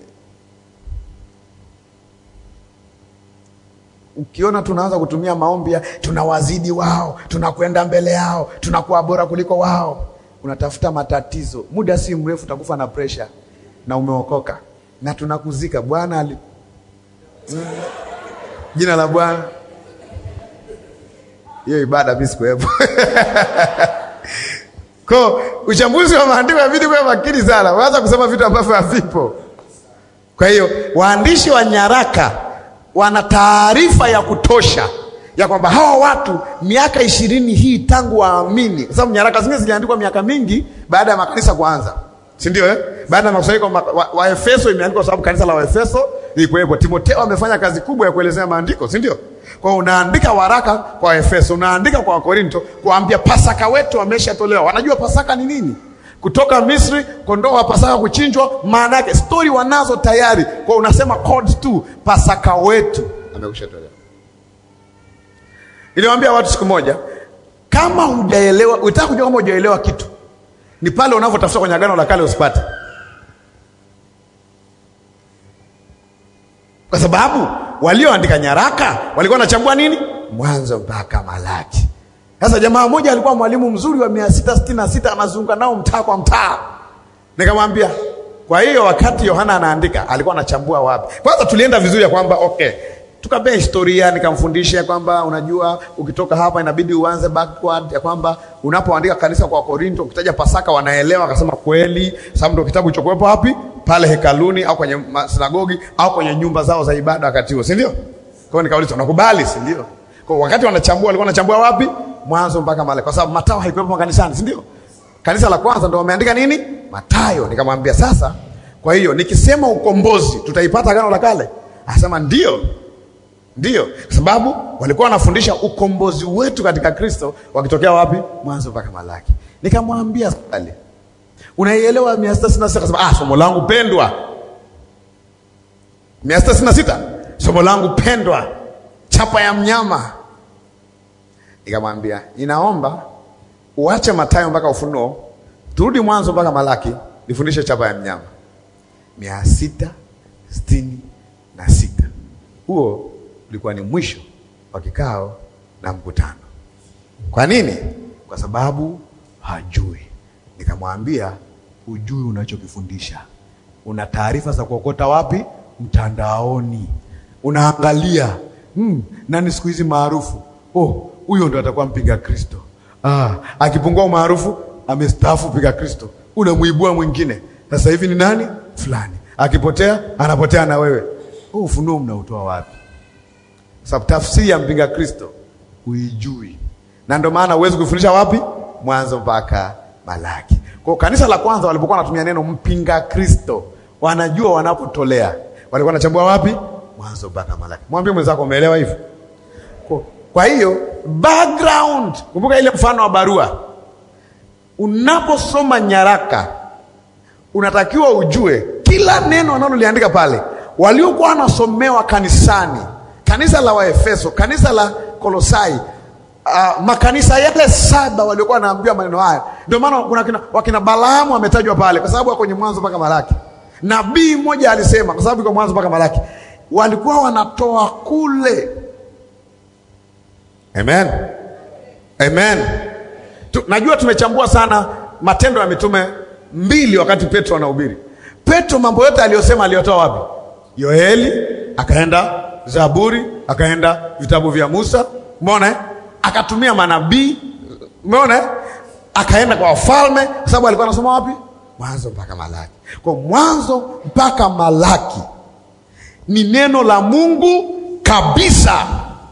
Speaker 3: Ukiona tunaanza kutumia maombi ya tunawazidi wao, tunakwenda mbele yao, tunakuwa bora kuliko wao, unatafuta matatizo. Muda si mrefu utakufa na presha na umeokoka na tunakuzika. Bwana ali Mm. jina la Bwana, hiyo ibada mimi sikuwepo. Kwa uchambuzi wa maandiko inabidi kuwa makini sana, waanza kusema vitu ambavyo havipo. Kwa hiyo waandishi wa nyaraka wana taarifa ya kutosha ya kwamba hawa watu miaka ishirini hii tangu waamini, kwa sababu nyaraka zingine ziliandikwa miaka mingi baada ya makanisa kuanza, si ndio eh? Baada ya makusanyiko wa, wa, wa Efeso imeandikwa kwa sababu kanisa la Waefeso lilikuwepo. Timotheo amefanya kazi kubwa ya kuelezea maandiko, si ndio? Kwa hiyo unaandika waraka kwa Efeso, unaandika kwa Korinto kuambia Pasaka wetu wameshatolewa. Wanajua Pasaka ni nini? Kutoka Misri, kondoo wa Pasaka kuchinjwa, maana yake stori wanazo tayari. Kwa hiyo unasema code tu, Pasaka wetu amekushatolewa. Niliwaambia watu siku moja, kama hujaelewa, utaka kujua kama hujaelewa kitu ni pale unavyotafuta kwenye Agano la Kale usipate. kwa sababu walioandika nyaraka walikuwa wanachambua nini, Mwanzo mpaka Malaki. Sasa jamaa mmoja alikuwa mwalimu mzuri wa mia sita sitini na sita anazunguka nao mtaa kwa mtaa, nikamwambia kwa hiyo wakati Yohana anaandika alikuwa anachambua wapi? Kwanza tulienda vizuri ya kwamba okay, tukapea historia, nikamfundisha kwamba unajua, ukitoka hapa inabidi uanze backward, ya kwamba unapoandika kanisa kwa Korinto, ukitaja Pasaka wanaelewa. Akasema kweli, sababu ndio kitabu kilichokuwepo wapi pale hekaluni au kwenye sinagogi au kwenye nyumba zao za ibada wakati huo, si ndio? Kwa hiyo nikauliza, unakubali, si ndio? Kwa wakati wanachambua walikuwa wanachambua wapi? Mwanzo mpaka Malaki, kwa sababu Mathayo haikuwepo kanisani, si ndio? Kanisa la kwanza ndio wameandika nini? Mathayo. Nikamwambia sasa, kwa hiyo nikisema ukombozi tutaipata Agano la Kale? Akasema ndio, ndio, kwa sababu walikuwa wanafundisha ukombozi wetu katika Kristo wakitokea wapi? Mwanzo mpaka Malaki. Nikamwambia swali, unaielewa mia sita sitini na sita? Akasema ah, somo langu pendwa. mia sita sitini na sita somo langu pendwa, chapa ya mnyama. Nikamwambia inaomba uache Mathayo mpaka Ufunuo, turudi Mwanzo mpaka Malaki, nifundishe chapa ya mnyama. mia sita sitini na sita. Huo ulikuwa ni mwisho wa kikao na mkutano. Kwa nini? Kwa sababu hajui. Nikamwambia hujui unachokifundisha. Una taarifa za kuokota wapi? Mtandaoni. Unaangalia hmm, nani siku hizi maarufu? Oh, huyo ndo atakuwa mpinga Kristo. Ah, akipungua umaarufu amestaafu piga Kristo, unamwibua mwingine. Sasa hivi ni nani fulani, akipotea anapotea na wewe. Huu ufunuo mnautoa wapi? Sababu tafsiri ya mpinga Kristo huijui, na ndio maana huwezi kufundisha wapi, Mwanzo mpaka Malaki. Kwa kanisa la kwanza walipokuwa wanatumia neno mpinga Kristo, wanajua wanapotolea, walikuwa wanachambua wapi, Mwanzo mpaka Malaki. Mwambie mwenzako, umeelewa hivyo? Kwa hiyo background, kumbuka ile mfano wa barua. Unaposoma nyaraka, unatakiwa ujue kila neno wanaloliandika pale, waliokuwa wanasomewa kanisani, kanisa la Waefeso, kanisa la Kolosai, uh, makanisa yale saba waliokuwa wanaambiwa maneno haya. Ndio maana kuna kina, wakina Balaamu wametajwa pale, kwa sababu kwenye Mwanzo mpaka Malaki. Nabii mmoja alisema, kwa sababu iko Mwanzo mpaka Malaki, walikuwa wanatoa kule Amen. Amen. Tu, najua tumechambua sana Matendo ya Mitume mbili wakati Petro anahubiri. Petro mambo yote aliyosema aliyotoa wapi? Yoeli, akaenda Zaburi, akaenda vitabu vya Musa, umeona? Akatumia manabii, umeona? Akaenda kwa wafalme, kwa sababu alikuwa anasoma wapi? Mwanzo mpaka Malaki. Kwa Mwanzo mpaka Malaki ni neno la Mungu kabisa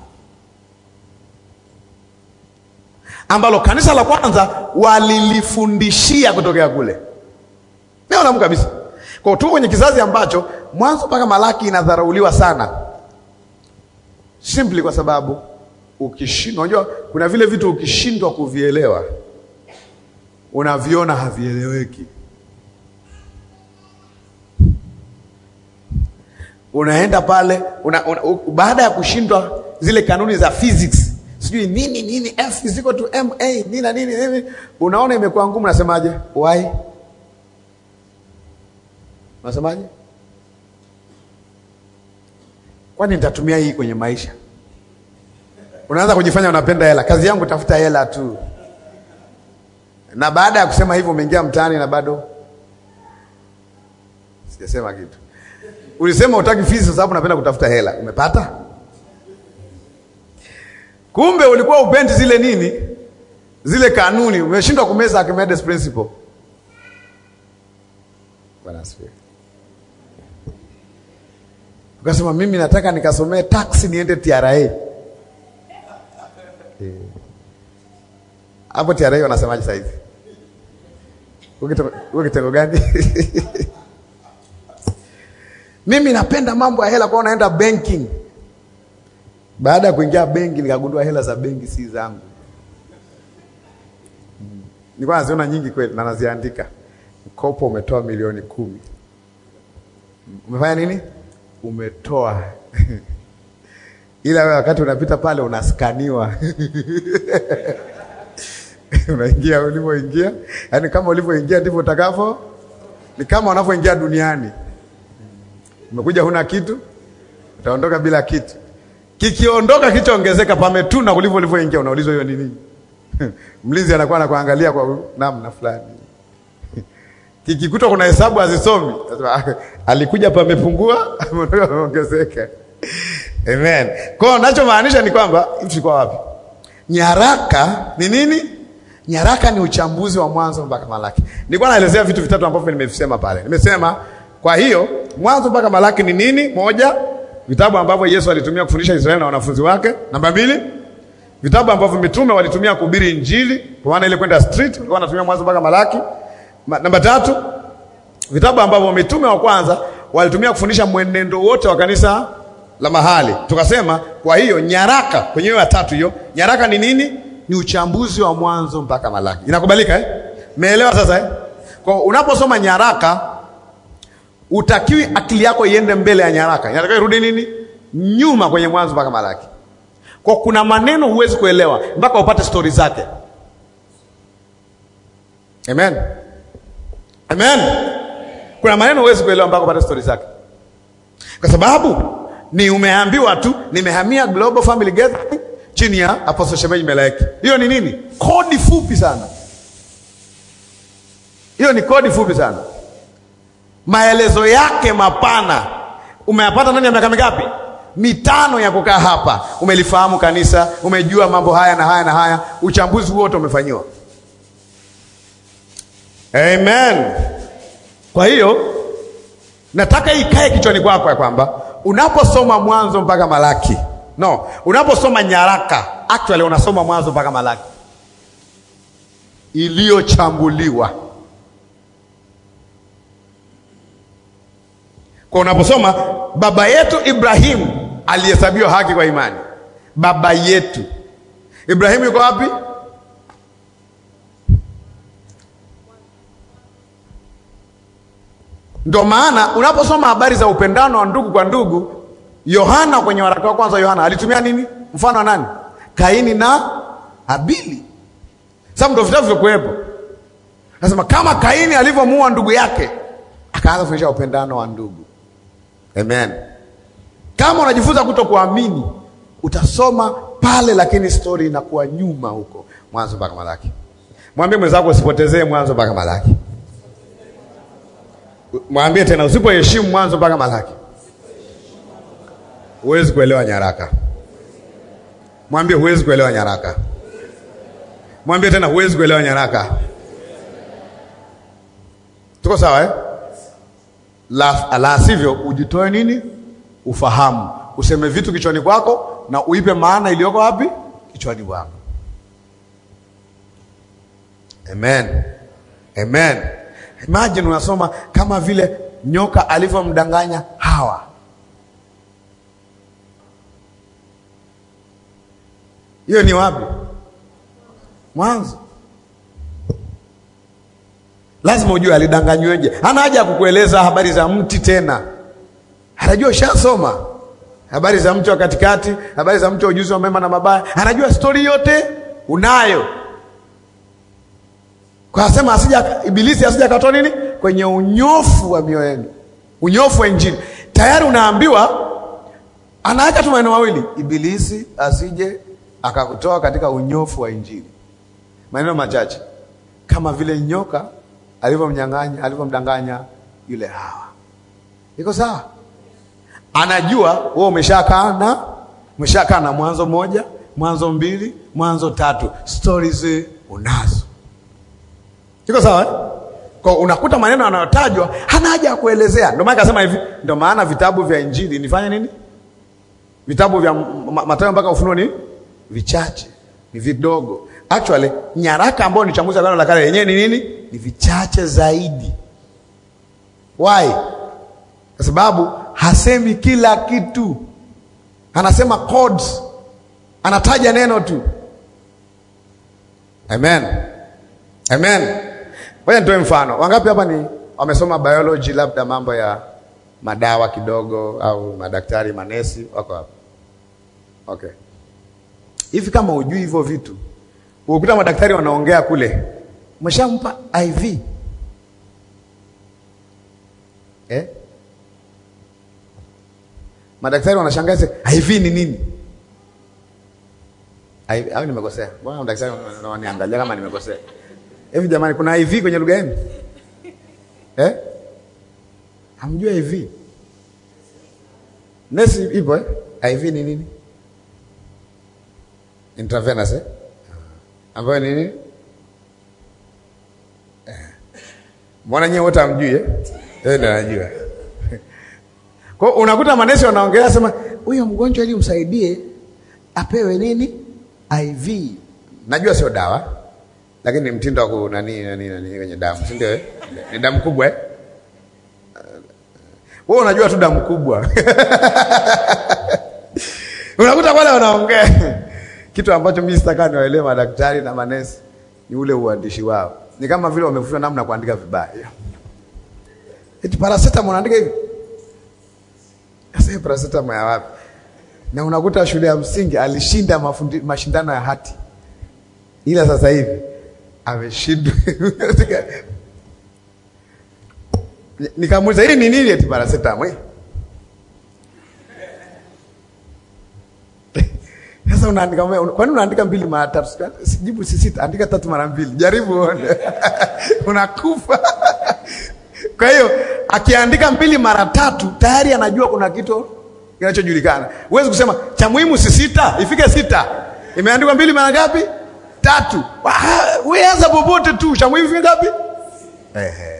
Speaker 3: ambalo kanisa la kwanza walilifundishia kutokea kule. Neno Mungu kabisa. Kwa tuko kwenye kizazi ambacho Mwanzo mpaka Malaki inadharauliwa sana, simply kwa sababu ukishindwa, unajua kuna vile vitu ukishindwa kuvielewa unaviona havieleweki. Unaenda pale una, una, u, baada ya kushindwa zile kanuni za physics sijui nini nini F is equal to ma nini na nini nini, unaona imekuwa ngumu. Nasemaje? why unasemaje? Kwani nitatumia hii kwenye maisha? Unaanza kujifanya unapenda hela. Kazi yangu tafuta hela tu, na baada ya kusema hivyo umeingia mtaani na bado sijasema kitu. Ulisema utaki fizi kwa sababu unapenda kutafuta hela, umepata Kumbe ulikuwa upendi zile nini, zile kanuni, umeshindwa kumeza Archimedes principle. Bwana asifiwe. Ukasema mimi nataka nikasomee taxi niende TRA. Hapo TRA wanasemaje sasa hivi? Uko kitengo gani? Mimi napenda mambo ya hela, kwa naenda banking baada ya kuingia benki nikagundua hela za benki si zangu. Hmm. Nilikuwa naziona nyingi kweli na naziandika. Mkopo umetoa milioni kumi. Umefanya nini? Umetoa ila wewe wakati unapita pale unaskaniwa unaingia ulivyoingia, yaani kama ulivyoingia ndivyo utakavyo. Ni kama unavyoingia duniani. Umekuja huna kitu utaondoka bila kitu. Kikiondoka kichoongezeka, pametuna kuliko ulivyoingia, unaulizwa hiyo ni nini? Mlinzi anakuwa anakuangalia kwa namna fulani. Kikikuta kuna hesabu hazisomi, Nasema, alikuja pamepungua, ameondoka pameongezeka. Amen. Kwa hiyo nachomaanisha ni kwamba tulikuwa wapi? Nyaraka ni nini? Nyaraka ni uchambuzi wa Mwanzo mpaka Malaki. Nilikuwa naelezea vitu vitatu ambavyo nimevisema pale. Nimesema kwa hiyo Mwanzo mpaka Malaki ni nini? Moja, vitabu ambavyo Yesu alitumia kufundisha Israeli na wanafunzi wake. Namba mbili, vitabu ambavyo mitume walitumia kuhubiri Injili, kwa maana ile kwenda street walikuwa wanatumia Mwanzo mpaka Malaki. Ma, namba tatu, vitabu ambavyo mitume wa kwanza walitumia kufundisha mwenendo wote wa kanisa la mahali. Tukasema kwa hiyo nyaraka kwenye hiyo ya tatu hiyo, nyaraka ni nini? Ni uchambuzi wa Mwanzo mpaka Malaki. Inakubalika eh? Meelewa sasa eh? Kwa unaposoma nyaraka utakiwi akili yako iende mbele ya nyaraka, inatakiwa irudi nini? Nyuma kwenye Mwanzo mpaka Malaki. Kwa kuna maneno huwezi kuelewa mpaka upate stori zake. Amen. Amen. Kuna maneno huwezi kuelewa mpaka upate stori zake, kwa sababu ni umeambiwa tu nimehamia Global Family Gathering chini ya Apostle Shemeji Melaeki. Hiyo ni nini? Kodi fupi sana. Hiyo ni kodi fupi sana. Maelezo yake mapana umeyapata ndani ya miaka mingapi? Mitano ya kukaa hapa. Umelifahamu kanisa, umejua mambo haya na haya na haya, uchambuzi wote umefanyiwa. Amen. Kwa hiyo nataka ikae kichwani kwako ya kwamba unaposoma Mwanzo mpaka Malaki, no, unaposoma nyaraka, actually unasoma Mwanzo mpaka Malaki iliyochambuliwa. Kwa unaposoma baba yetu Ibrahimu alihesabiwa haki kwa imani, baba yetu Ibrahimu yuko wapi? Ndio maana unaposoma habari za upendano wa ndugu kwa ndugu, Yohana kwenye waraka wa kwanza Yohana alitumia nini? Mfano wa nani? Kaini na Habili. Sasa ndio vitabu vyokuwepo. Nasema kama Kaini alivyomuua ndugu yake, akaanza kufundisha upendano wa ndugu. Amen. Kama unajifunza kuto kuamini, utasoma pale, lakini stori inakuwa nyuma huko, Mwanzo mpaka Malaki. Mwambie mwenzako usipotezee Mwanzo mpaka Malaki. Mwambie tena usipoheshimu Mwanzo mpaka Malaki huwezi kuelewa nyaraka. Mwambie huwezi kuelewa nyaraka. Mwambie tena huwezi kuelewa nyaraka. Tuko sawa eh? La, la sivyo ujitoe nini? Ufahamu, useme vitu kichwani kwako na uipe maana iliyoko wapi? Kichwani kwako. Amen. Amen. Imagine unasoma kama vile nyoka alivyomdanganya Hawa. Hiyo ni wapi? Mwanzo. Lazima ujue alidanganyweje. Hana haja ya kukueleza habari za mti tena, anajua ushasoma habari za mti wa katikati, habari za mti wa ujuzi wa mema na mabaya, anajua stori yote unayo. Kwa asema asija ibilisi asija katoa nini kwenye unyofu wa mioyo yenu, unyofu wa Injili. Tayari unaambiwa, anaacha tu maneno mawili, ibilisi asije akakutoa katika unyofu wa Injili. Maneno machache, kama vile nyoka alivyomnyang'anya alivyomdanganya yule Hawa. Iko sawa? Anajua wewe umeshakaa na umeshakaa na Mwanzo moja, Mwanzo mbili, Mwanzo tatu, stories unazo. Iko sawa eh? Kwa unakuta maneno yanayotajwa hana haja ya kuelezea. Ndio maana akasema hivi, ndio maana vitabu vya Injili nifanye nini? Vitabu vya Mathayo mpaka Ufunuo ni vichache, ni vidogo. Actually, nyaraka ambayo ni chambuzi Agano la Kale yenyewe ni nini? Ni vichache zaidi. Why? Kwa sababu hasemi kila kitu, anasema codes, anataja neno tu. Amen, amen. Ngoja nitoe mfano. Wangapi hapa ni wamesoma biology, labda mambo ya madawa kidogo, au madaktari, manesi wako hapa? Okay, hivi kama hujui hivyo vitu Ukuta madaktari wanaongea kule, umeshampa IV eh? Madaktari wanashangaa sasa, HIV ni nini? HIV au nimekosea? Mbona madaktari wana- wananiangalia kama nimekosea? Hivi jamani, kuna HIV kwenye lugha yenu eh? Hamjua HIV? Nesi ipo eh? HIV ni nini? Intravenous eh? Ambayo ni nini? Eh. Mbona nyewe wote hamjui eh? Yeye ndo anajua. Kwa hiyo unakuta manesi wanaongelea sema huyo mgonjwa ili umsaidie apewe nini? IV. Najua sio dawa, lakini ni mtindo wa ku nani nani nani kwenye damu, si ndio? eh? Ni damu kubwa eh? Wewe unajua tu damu kubwa. Unakuta wale wanaongea kitu ambacho mimi sitaka niwaelewe madaktari na manesi ni ule uandishi wao. Ni kama vile wamefundishwa namna ya kuandika vibaya. Eti paracetamol unaandika hivi. Sasa hii paracetamol ya wapi? Na unakuta shule ya msingi alishinda mafundi, mashindano ya hati, ila sasa hivi ameshindwa. Nikamuuliza hii ni nini? Eti paracetamol. Sasa unaandika ume- kwani unaandika mbili mara tatu? Sijibu si sita, andika tatu mara mbili, jaribu uone. Unakufa. Kwa hiyo akiandika mbili mara tatu tayari anajua kuna kitu kinachojulikana. Huwezi kusema cha muhimu si sita, ifike sita. Imeandikwa mbili mara ngapi? Tatu. Wa- Wewe anza popote tu, cha muhimu ifike ngapi? Ehe.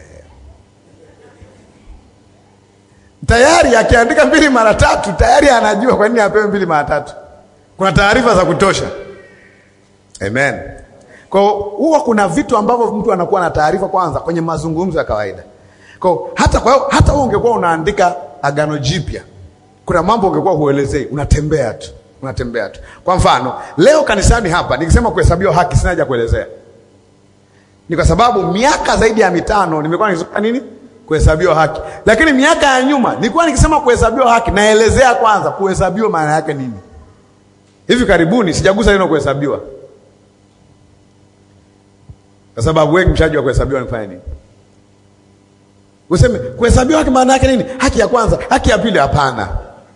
Speaker 3: Tayari akiandika mbili mara tatu tayari anajua kwa nini apewe mbili mara tatu. Kuna taarifa za kutosha. Amen. Kwa hiyo huwa kuna vitu ambavyo mtu anakuwa na taarifa kwanza kwenye mazungumzo ya kawaida. Kwa hiyo hata kwa hiyo hata wewe ungekuwa unaandika agano jipya, kuna mambo ungekuwa huelezei, unatembea tu, unatembea tu. Kwa mfano, leo kanisani hapa nikisema kuhesabiwa haki sina haja kuelezea. Ni kwa sababu miaka zaidi ya mitano nimekuwa nikisema nini? Kuhesabiwa haki. Lakini miaka ya nyuma nilikuwa nikisema kuhesabiwa haki naelezea kwanza kuhesabiwa maana yake nini. Hivi karibuni sijagusa neno kuhesabiwa, kwa sababu wengi mshajua kuhesabiwa ni kufanya nini. Useme kuhesabiwa haki maana yake nini? Haki ya kwanza, haki ya pili? Hapana.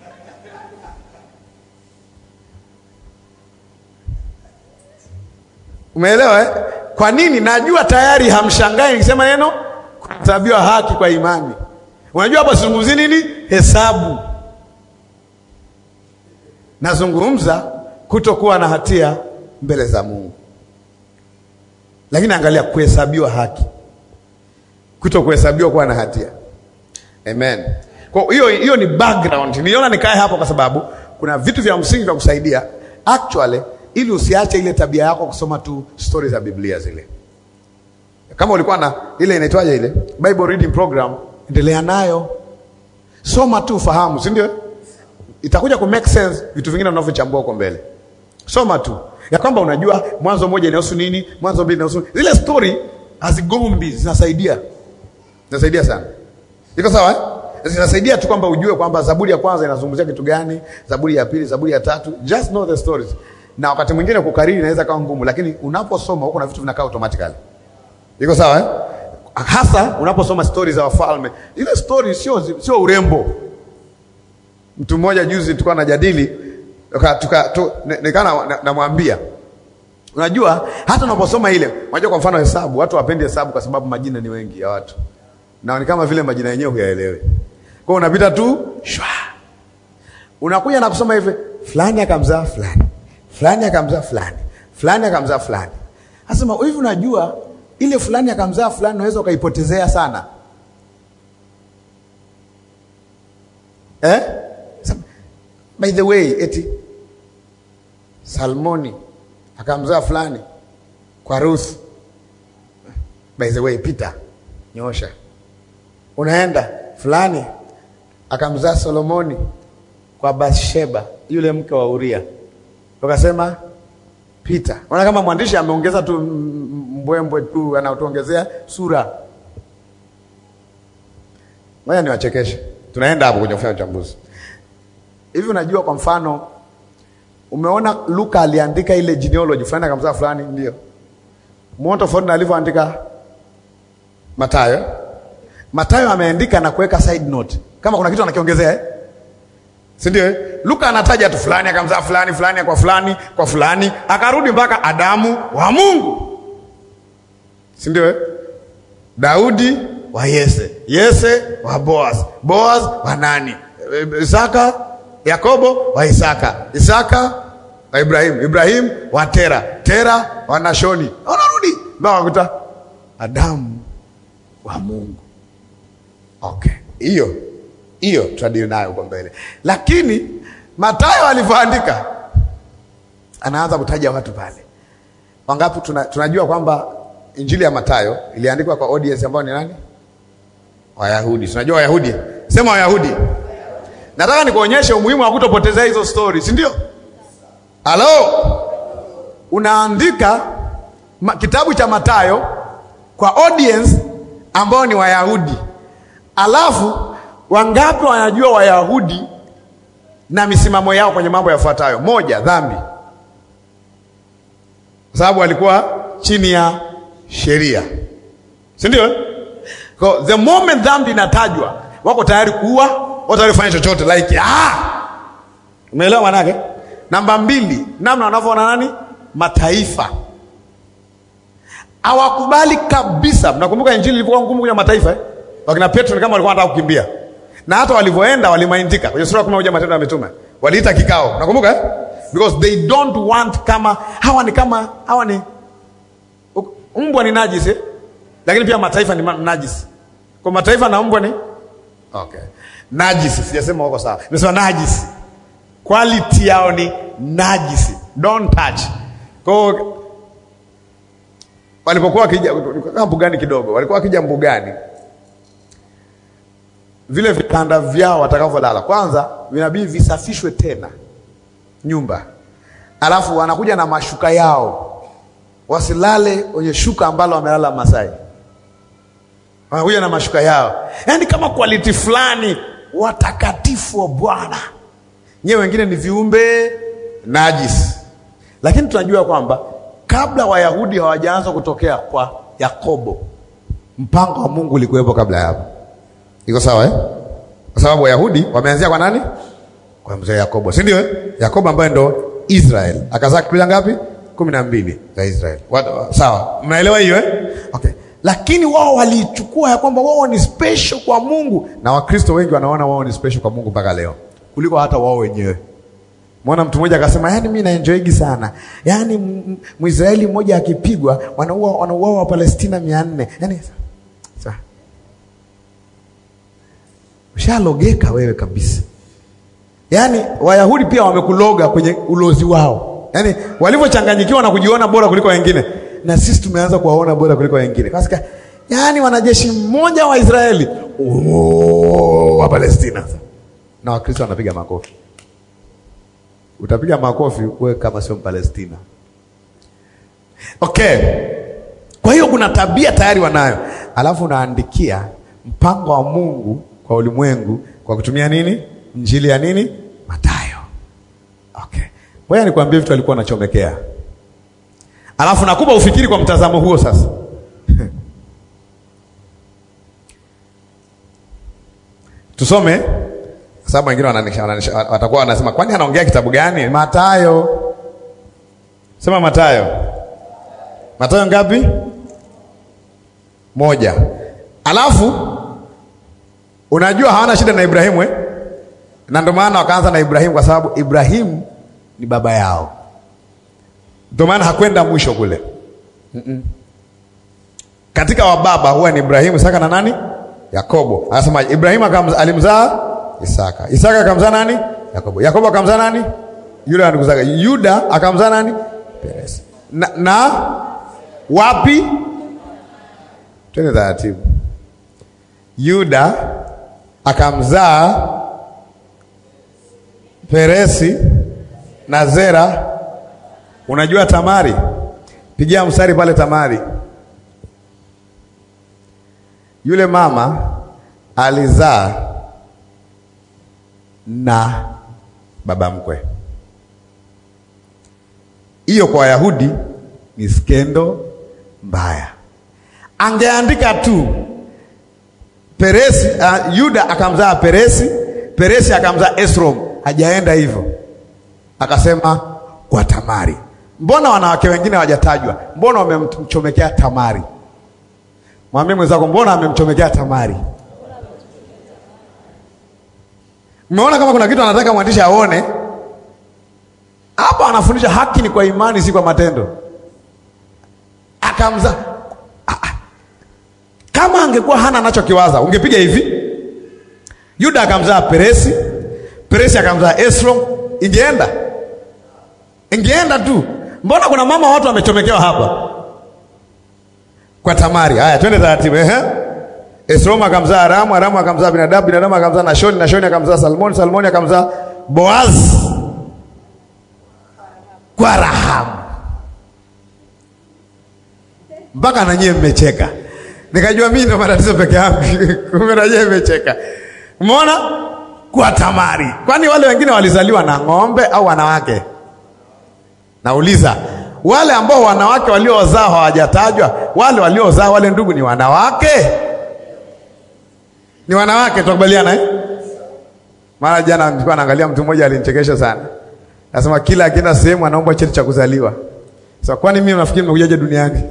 Speaker 3: Umeelewa eh? Kwa nini? Najua tayari hamshangai nikisema neno kuhesabiwa haki kwa imani. Unajua hapa sizungumzi nini? Hesabu. Nazungumza kutokuwa na hatia mbele za Mungu, lakini angalia kuhesabiwa haki, kuto kuhesabiwa kuwa na hatia. Amen. Kwa hiyo hiyo ni background. Niliona nikae hapo kwa sababu kuna vitu vya msingi vya kusaidia actually, ili usiache ile tabia yako kusoma tu stori za Biblia zile. Kama ulikuwa na ile inaitwaje ile Bible reading program, endelea nayo, soma tu, fahamu, si ndio? itakuja ku make sense vitu vingine unavyochambua huko mbele. Soma tu ya kwamba unajua Mwanzo moja inahusu nini, Mwanzo mbili inahusu zile story hazigombi, zinasaidia zinasaidia sana. Iko sawa eh? Zinasaidia tu kwamba ujue kwamba Zaburi ya kwanza inazungumzia kitu gani, Zaburi ya pili, Zaburi ya tatu, just know the stories. Na wakati mwingine kukariri inaweza kawa ngumu, lakini unaposoma huko na vitu vinakaa automatically. Iko sawa eh? Hasa unaposoma stories za wafalme, ile story sio sio urembo Mtu mmoja juzi tulikuwa najadili nikana namwambia, unajua hata unaposoma ile, unajua kwa mfano hesabu, watu wapendi hesabu kwa sababu majina ni wengi ya watu, na ni kama vile majina yenyewe huyaelewi. Kwa hiyo unapita tu shwa, unakuja na kusoma hivi, fulani akamzaa fulani, fulani akamzaa fulani, fulani akamzaa fulani. Asema hivi, unajua ile fulani akamzaa fulani, unaweza ukaipotezea sana eh? By the way, eti Salmoni akamzaa fulani kwa Ruth. By the way, Peter nyosha, unaenda fulani akamzaa Solomoni kwa Bathsheba, yule mke wa Uria. Ukasema Peter. Unaona kama mwandishi ameongeza tu mbwembwe tu, anatuongezea sura. Ngoja niwachekeshe, tunaenda hapo kwenye kufanya uchambuzi. Hivi unajua, kwa mfano, umeona Luka aliandika ile genealogy fulani akamzaa fulani, ndio muone tofauti na alivyoandika Mathayo. Mathayo ameandika na kuweka side note, kama kuna kitu anakiongezea eh? si ndio? eh? Luka anataja tu fulani akamzaa fulani fulani kwa fulani kwa fulani, akarudi mpaka Adamu wa Mungu, si ndio? eh? Daudi wa Yese, Yese wa Boaz, Boaz wa nani? E, Isaka, Yakobo wa Isaka, Isaka wa Ibrahim, Ibrahim wa Tera, Tera wa Nashoni. Wanarudi mpaka wakuta Adamu wa Mungu. Okay, hiyo hiyo tutadili nayo huko mbele, lakini Mathayo alivyoandika anaanza kutaja watu pale wangapi. Tuna, tunajua kwamba injili ya Mathayo iliandikwa kwa audience ambao ni nani? Wayahudi. Tunajua Wayahudi, sema Wayahudi. Nataka nikuonyeshe umuhimu wa kutopotezea hizo story, si ndio? Halo, unaandika ma, kitabu cha Mathayo kwa audience ambao ni Wayahudi, alafu wangapi wanajua Wayahudi na misimamo yao kwenye mambo yafuatayo? Moja, dhambi, kwa sababu walikuwa chini ya sheria, si ndio? Kwa the moment dhambi inatajwa, wako tayari kuua, wako tayari kufanya chochote like ah, umeelewa manake? Namba mbili, namna wanavyoona nani mataifa hawakubali kabisa. Mnakumbuka injili ilikuwa ngumu kwenye mataifa eh? Wakina Petro ni kama walikuwa wanataka kukimbia, na hata walivyoenda walimaindika. Kwenye sura ya kumi na moja Matendo ya Mitume waliita kikao, nakumbuka eh? because they don't want kama hawa ni kama hawa ni mbwa ni najisi eh? lakini pia mataifa ni ma- najisi. Kwa mataifa na mbwa ni okay, najisi. Sijasema wako sawa, nimesema najisi, quality yao ni najisi, don't touch. Kwa hiyo walipokuwa wakija kama mbugani kidogo, walikuwa wakija mbugani, vile vitanda vyao watakavyolala kwanza vinabidi visafishwe tena nyumba, alafu wanakuja na mashuka yao, wasilale kwenye shuka ambalo wamelala Masai, wanakuja na mashuka yao, yaani kama quality fulani, watakatifu wa Bwana. Nyewe wengine ni viumbe najisi, lakini tunajua kwamba kabla Wayahudi hawajaanza kutokea kwa Yakobo, mpango wa Mungu ulikuwepo kabla ya hapo. Iko sawa eh? Kwa sababu Wayahudi wameanzia kwa nani? Kwa mzee Yakobo, si ndio? eh? Yakobo ambaye ndo Israel akazaa kabila ngapi? kumi na mbili za Israel. Wat- Sawa, mnaelewa hiyo eh? Okay. Lakini wao walichukua ya kwamba wao ni special kwa Mungu, na Wakristo wengi wanaona wao ni special kwa Mungu mpaka leo kuliko hata wao wenyewe. Mwana mtu mmoja akasema, yani mimi naenjoyigi sana, yani m- m- Mwisraeli mmoja akipigwa wanaua wanauawa wa Palestina mia nne. Yani sa ushalogeka wewe kabisa. Yaani Wayahudi pia wamekuloga kwenye ulozi wao, yaani walivyochanganyikiwa na kujiona bora kuliko wengine, na sisi tumeanza kuwaona bora kuliko wengine. Kasika, yaani wanajeshi mmoja wa Israeli oh, wa Palestina, na Wakristo wanapiga makofi. Utapiga makofi wewe kama sio Mpalestina. Okay, kwa hiyo kuna tabia tayari wanayo, alafu unaandikia mpango wa Mungu kwa ulimwengu kwa kutumia nini? Injili ya nini? Mathayo. Okay, ngoja nikwambie vitu alikuwa anachomekea, alafu nakupa ufikiri kwa mtazamo huo sasa. Tusome kwa sababu wengine wananisha- wananisha- watakuwa wanasema kwani anaongea kitabu gani? Mathayo. Sema Mathayo. Mathayo ngapi? Moja. Alafu unajua hawana shida na Ibrahimu eh? Na ndio maana wakaanza na Ibrahimu kwa sababu Ibrahimu ni baba yao, ndio maana hakwenda mwisho kule. Mm-mm. Katika wababa huwa ni Ibrahimu, Isaka na nani? Yakobo. Anasema Ibrahimu akamza- alimzaa Isaka, Isaka akamzaa nani? Yakobo. Yakobo akamzaa nani? Yule wa ndugu zake. Yuda akamzaa nani? Peresi. Na, na wapi? Twende taratibu. Yuda akamzaa Peresi na Zera. Unajua Tamari? Pigia mstari pale Tamari. Yule mama alizaa na baba mkwe. Hiyo kwa Wayahudi ni skendo mbaya. Angeandika tu Peresi, uh, Yuda akamzaa Peresi, Peresi akamzaa Esrom, hajaenda hivyo, akasema kwa Tamari. Mbona wanawake wengine hawajatajwa? Mbona wamemchomekea Tamari? Mwambie mwenzako, mbona amemchomekea Tamari? Umeona kama kuna kitu anataka mwandishi aone hapa. Anafundisha haki ni kwa imani, si kwa matendo. Akamza kama angekuwa hana anachokiwaza ungepiga hivi. Yuda akamzaa Peresi, Peresi akamzaa Esrom, ingeenda ingeenda tu. Mbona kuna mama watu wamechomekewa hapa kwa Tamari? Haya, twende taratibu. Ehe, Esrom akamzaa Aramu, Aramu akamzaa binadamu, binadamu akamzaa Nashoni, Nashoni akamzaa Salmoni, Salmoni akamzaa Boaz kwa Rahamu. Mpaka nanyie mmecheka, nikajua mimi ndo matatizo peke yangu kumbe nanyie mmecheka. Umeona, kwa Tamari. Kwani wale wengine walizaliwa na ng'ombe au wanawake? Nauliza, wale ambao wanawake waliozaa hawajatajwa, wale waliozaa wale ndugu ni wanawake? Ni wanawake, tukubaliana eh? Mara jana nilikuwa naangalia mtu mmoja alinichekesha sana, nasema kila akienda sehemu anaomba cheti cha kuzaliwa. Sasa kwani mimi nafikiri nimekujaje duniani?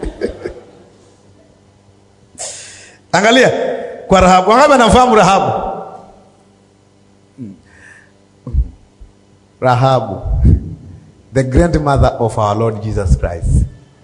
Speaker 3: Angalia kwa Rahabu, wangapi anafahamu Rahabu? Rahabu the grandmother of our Lord Jesus Christ.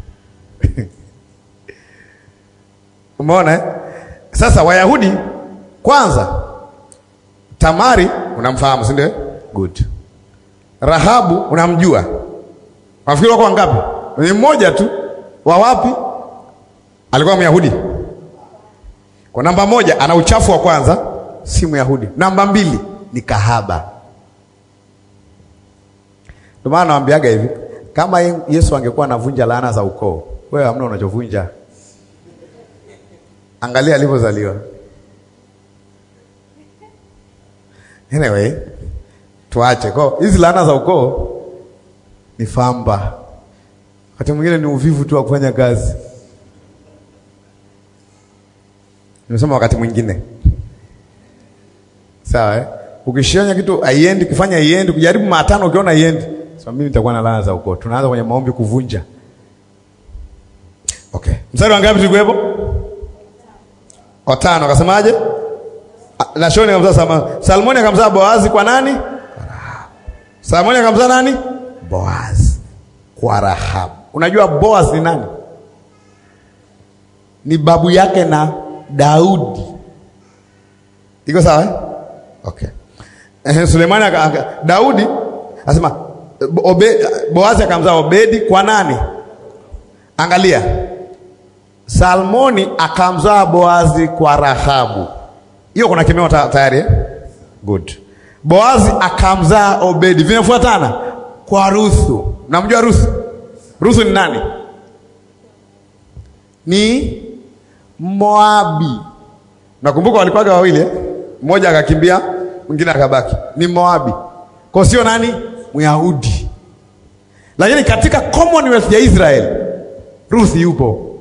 Speaker 3: Umeona eh? Sasa Wayahudi kwanza, Tamari unamfahamu, si ndio? Good. Rahabu unamjua, wafikiri wako wangapi? Ni mmoja tu. Wa wapi? Alikuwa Myahudi. Kwa namba moja, ana uchafu wa kwanza, si Myahudi. Namba mbili ni kahaba. Ndio maana nawaambiaga hivi, kama Yesu angekuwa anavunja laana za ukoo, wewe hamna unachovunja. Angalia alivyozaliwa. Anyway, tuache kwa hizi laana za ukoo ni famba, wakati mwingine ni uvivu tu wa kufanya kazi. Nimesema wakati mwingine, sawa eh? Ukishanya kitu haiendi, kufanya haiendi, kujaribu mara tano, ukiona haiendi So, mimi nitakuwa na laana za ukoo. Tunaanza kwenye maombi kuvunja. Okay. Mstari wa ngapi tulikuwepo? Watano. Akasemaje? Nashoni akamzaa Salmoni. Salmoni akamzaa Boazi kwa nani? Salmoni akamzaa nani? Boazi kwa Rahabu. Unajua Boaz ni nani? Ni babu yake na Daudi. Iko sawa eh? Okay. Eh, Sulemani aka Daudi asema Obe, Boazi akamzaa Obedi kwa nani? Angalia, Salmoni akamzaa Boazi kwa Rahabu. Hiyo kuna kimeo tayari eh? Good. Boazi akamzaa Obedi, vimefuatana kwa Ruthu. Namjua Ruthu? Ruthu ni nani? Ni Moabi. Nakumbuka walikuwaga wawili eh? Mmoja akakimbia, mwingine akabaki. Ni Moabi. Kwa sio nani? Myahudi, lakini katika Commonwealth ya Israel Ruth yupo.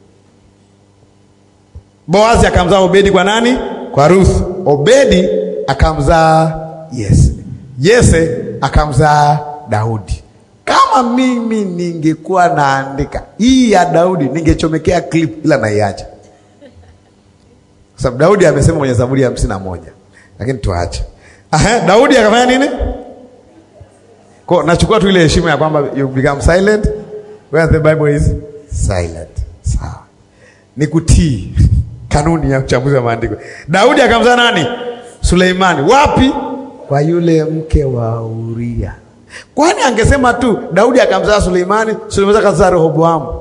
Speaker 3: Boazi akamzaa Obedi kwa nani? Kwa Ruth. Obedi akamzaa Yese, Yese akamzaa Daudi. Kama mimi ningekuwa naandika hii ya Daudi ningechomekea clip, ila naiacha kwa sababu Daudi amesema kwenye Zaburi ya hamsini na moja, lakini tuache. Aha, Daudi akafanya nini? Kwa nachukua tu ile heshima ya kwamba you become silent where the Bible is silent. Sawa. Ni kutii kanuni ya uchambuzi wa maandiko. Daudi akamzaa nani? Suleimani. Wapi? Kwa yule mke wa Uria. Kwani angesema tu Daudi akamzaa Suleimani, Suleimani akazaa Rehoboamu.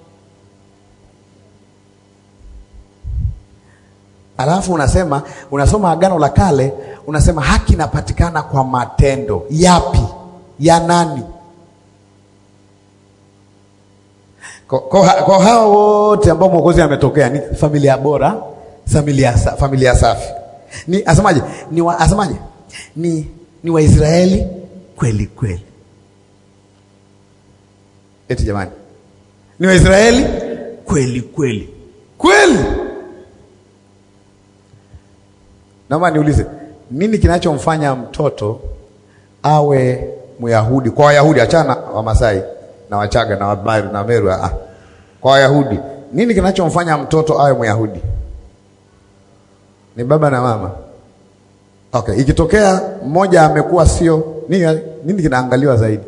Speaker 3: Alafu unasema unasoma Agano la Kale, unasema haki inapatikana kwa matendo. Yapi? ya nani? Kwa, kwa, kwa hao wote ambao Mwokozi ametokea ni familia bora, familia, familia safi. Ni asemaje? Ni wa, asemaje? Ni, ni Waisraeli kweli kweli. Eti jamani, ni Waisraeli kweli kweli kweli. Naomba niulize, nini kinachomfanya mtoto awe Myahudi. Kwa Wayahudi, achana Wamasai na Wachaga na Wameru na Meru. Ah, kwa Wayahudi, nini kinachomfanya mtoto awe Myahudi? Ni baba na mama. Okay, ikitokea mmoja amekuwa sio nini, nini kinaangaliwa zaidi?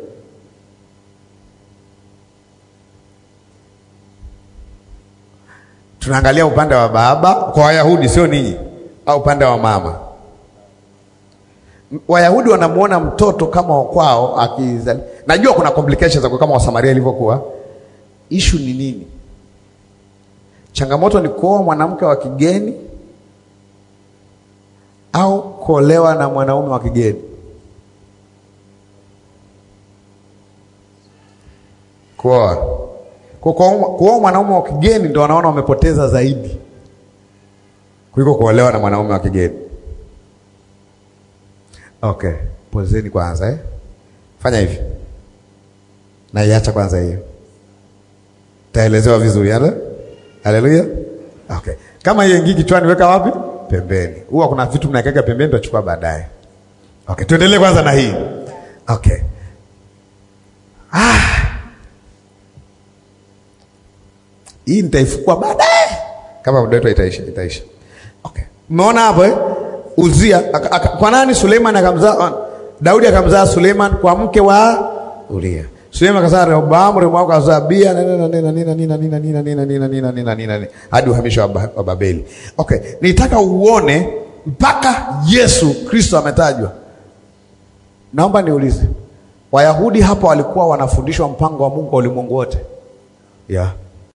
Speaker 3: Tunaangalia upande wa baba kwa Wayahudi, sio ninyi, au upande wa mama. Wayahudi wanamuona mtoto kama wa kwao akizali. Najua kuna complications za kama Wasamaria ilivyokuwa. Issue ni nini? Changamoto ni kuoa mwanamke wa kigeni au kuolewa na mwanaume wa kigeni? Kuoa. Kwa kuoa mwanaume wa kigeni ndio wanaona wamepoteza zaidi kuliko kuolewa na mwanaume wa kigeni. Okay, pozeni kwanza eh. Fanya hivi na iacha kwanza hiyo, taelezewa vizuri. Haleluya. Okay, kama hiyo ingii kichwani, weka wapi? Pembeni. Huwa kuna vitu mnaweka pembeni, tutachukua baadaye. Okay, tuendelee kwanza na hii. Okay. Ah. Hii nitaifukua baadaye kama muda wetu itaisha, itaisha. Okay. Umeona hapo eh? Uzia aka, aka, kwa nani Suleiman akamzaa Daudi akamzaa Suleiman kwa mke wa Uria. Suleiman akazaa Rehoboamu, Rehoboamu akazaa Abia na nina nina nina nina nina nina nina nina nina nina nina hadi uhamisho wa Babeli. Okay, nitaka uone mpaka Yesu Kristo ametajwa. Naomba niulize. Wayahudi hapo walikuwa wanafundishwa mpango wa Mungu wa ulimwengu wote. Yeah.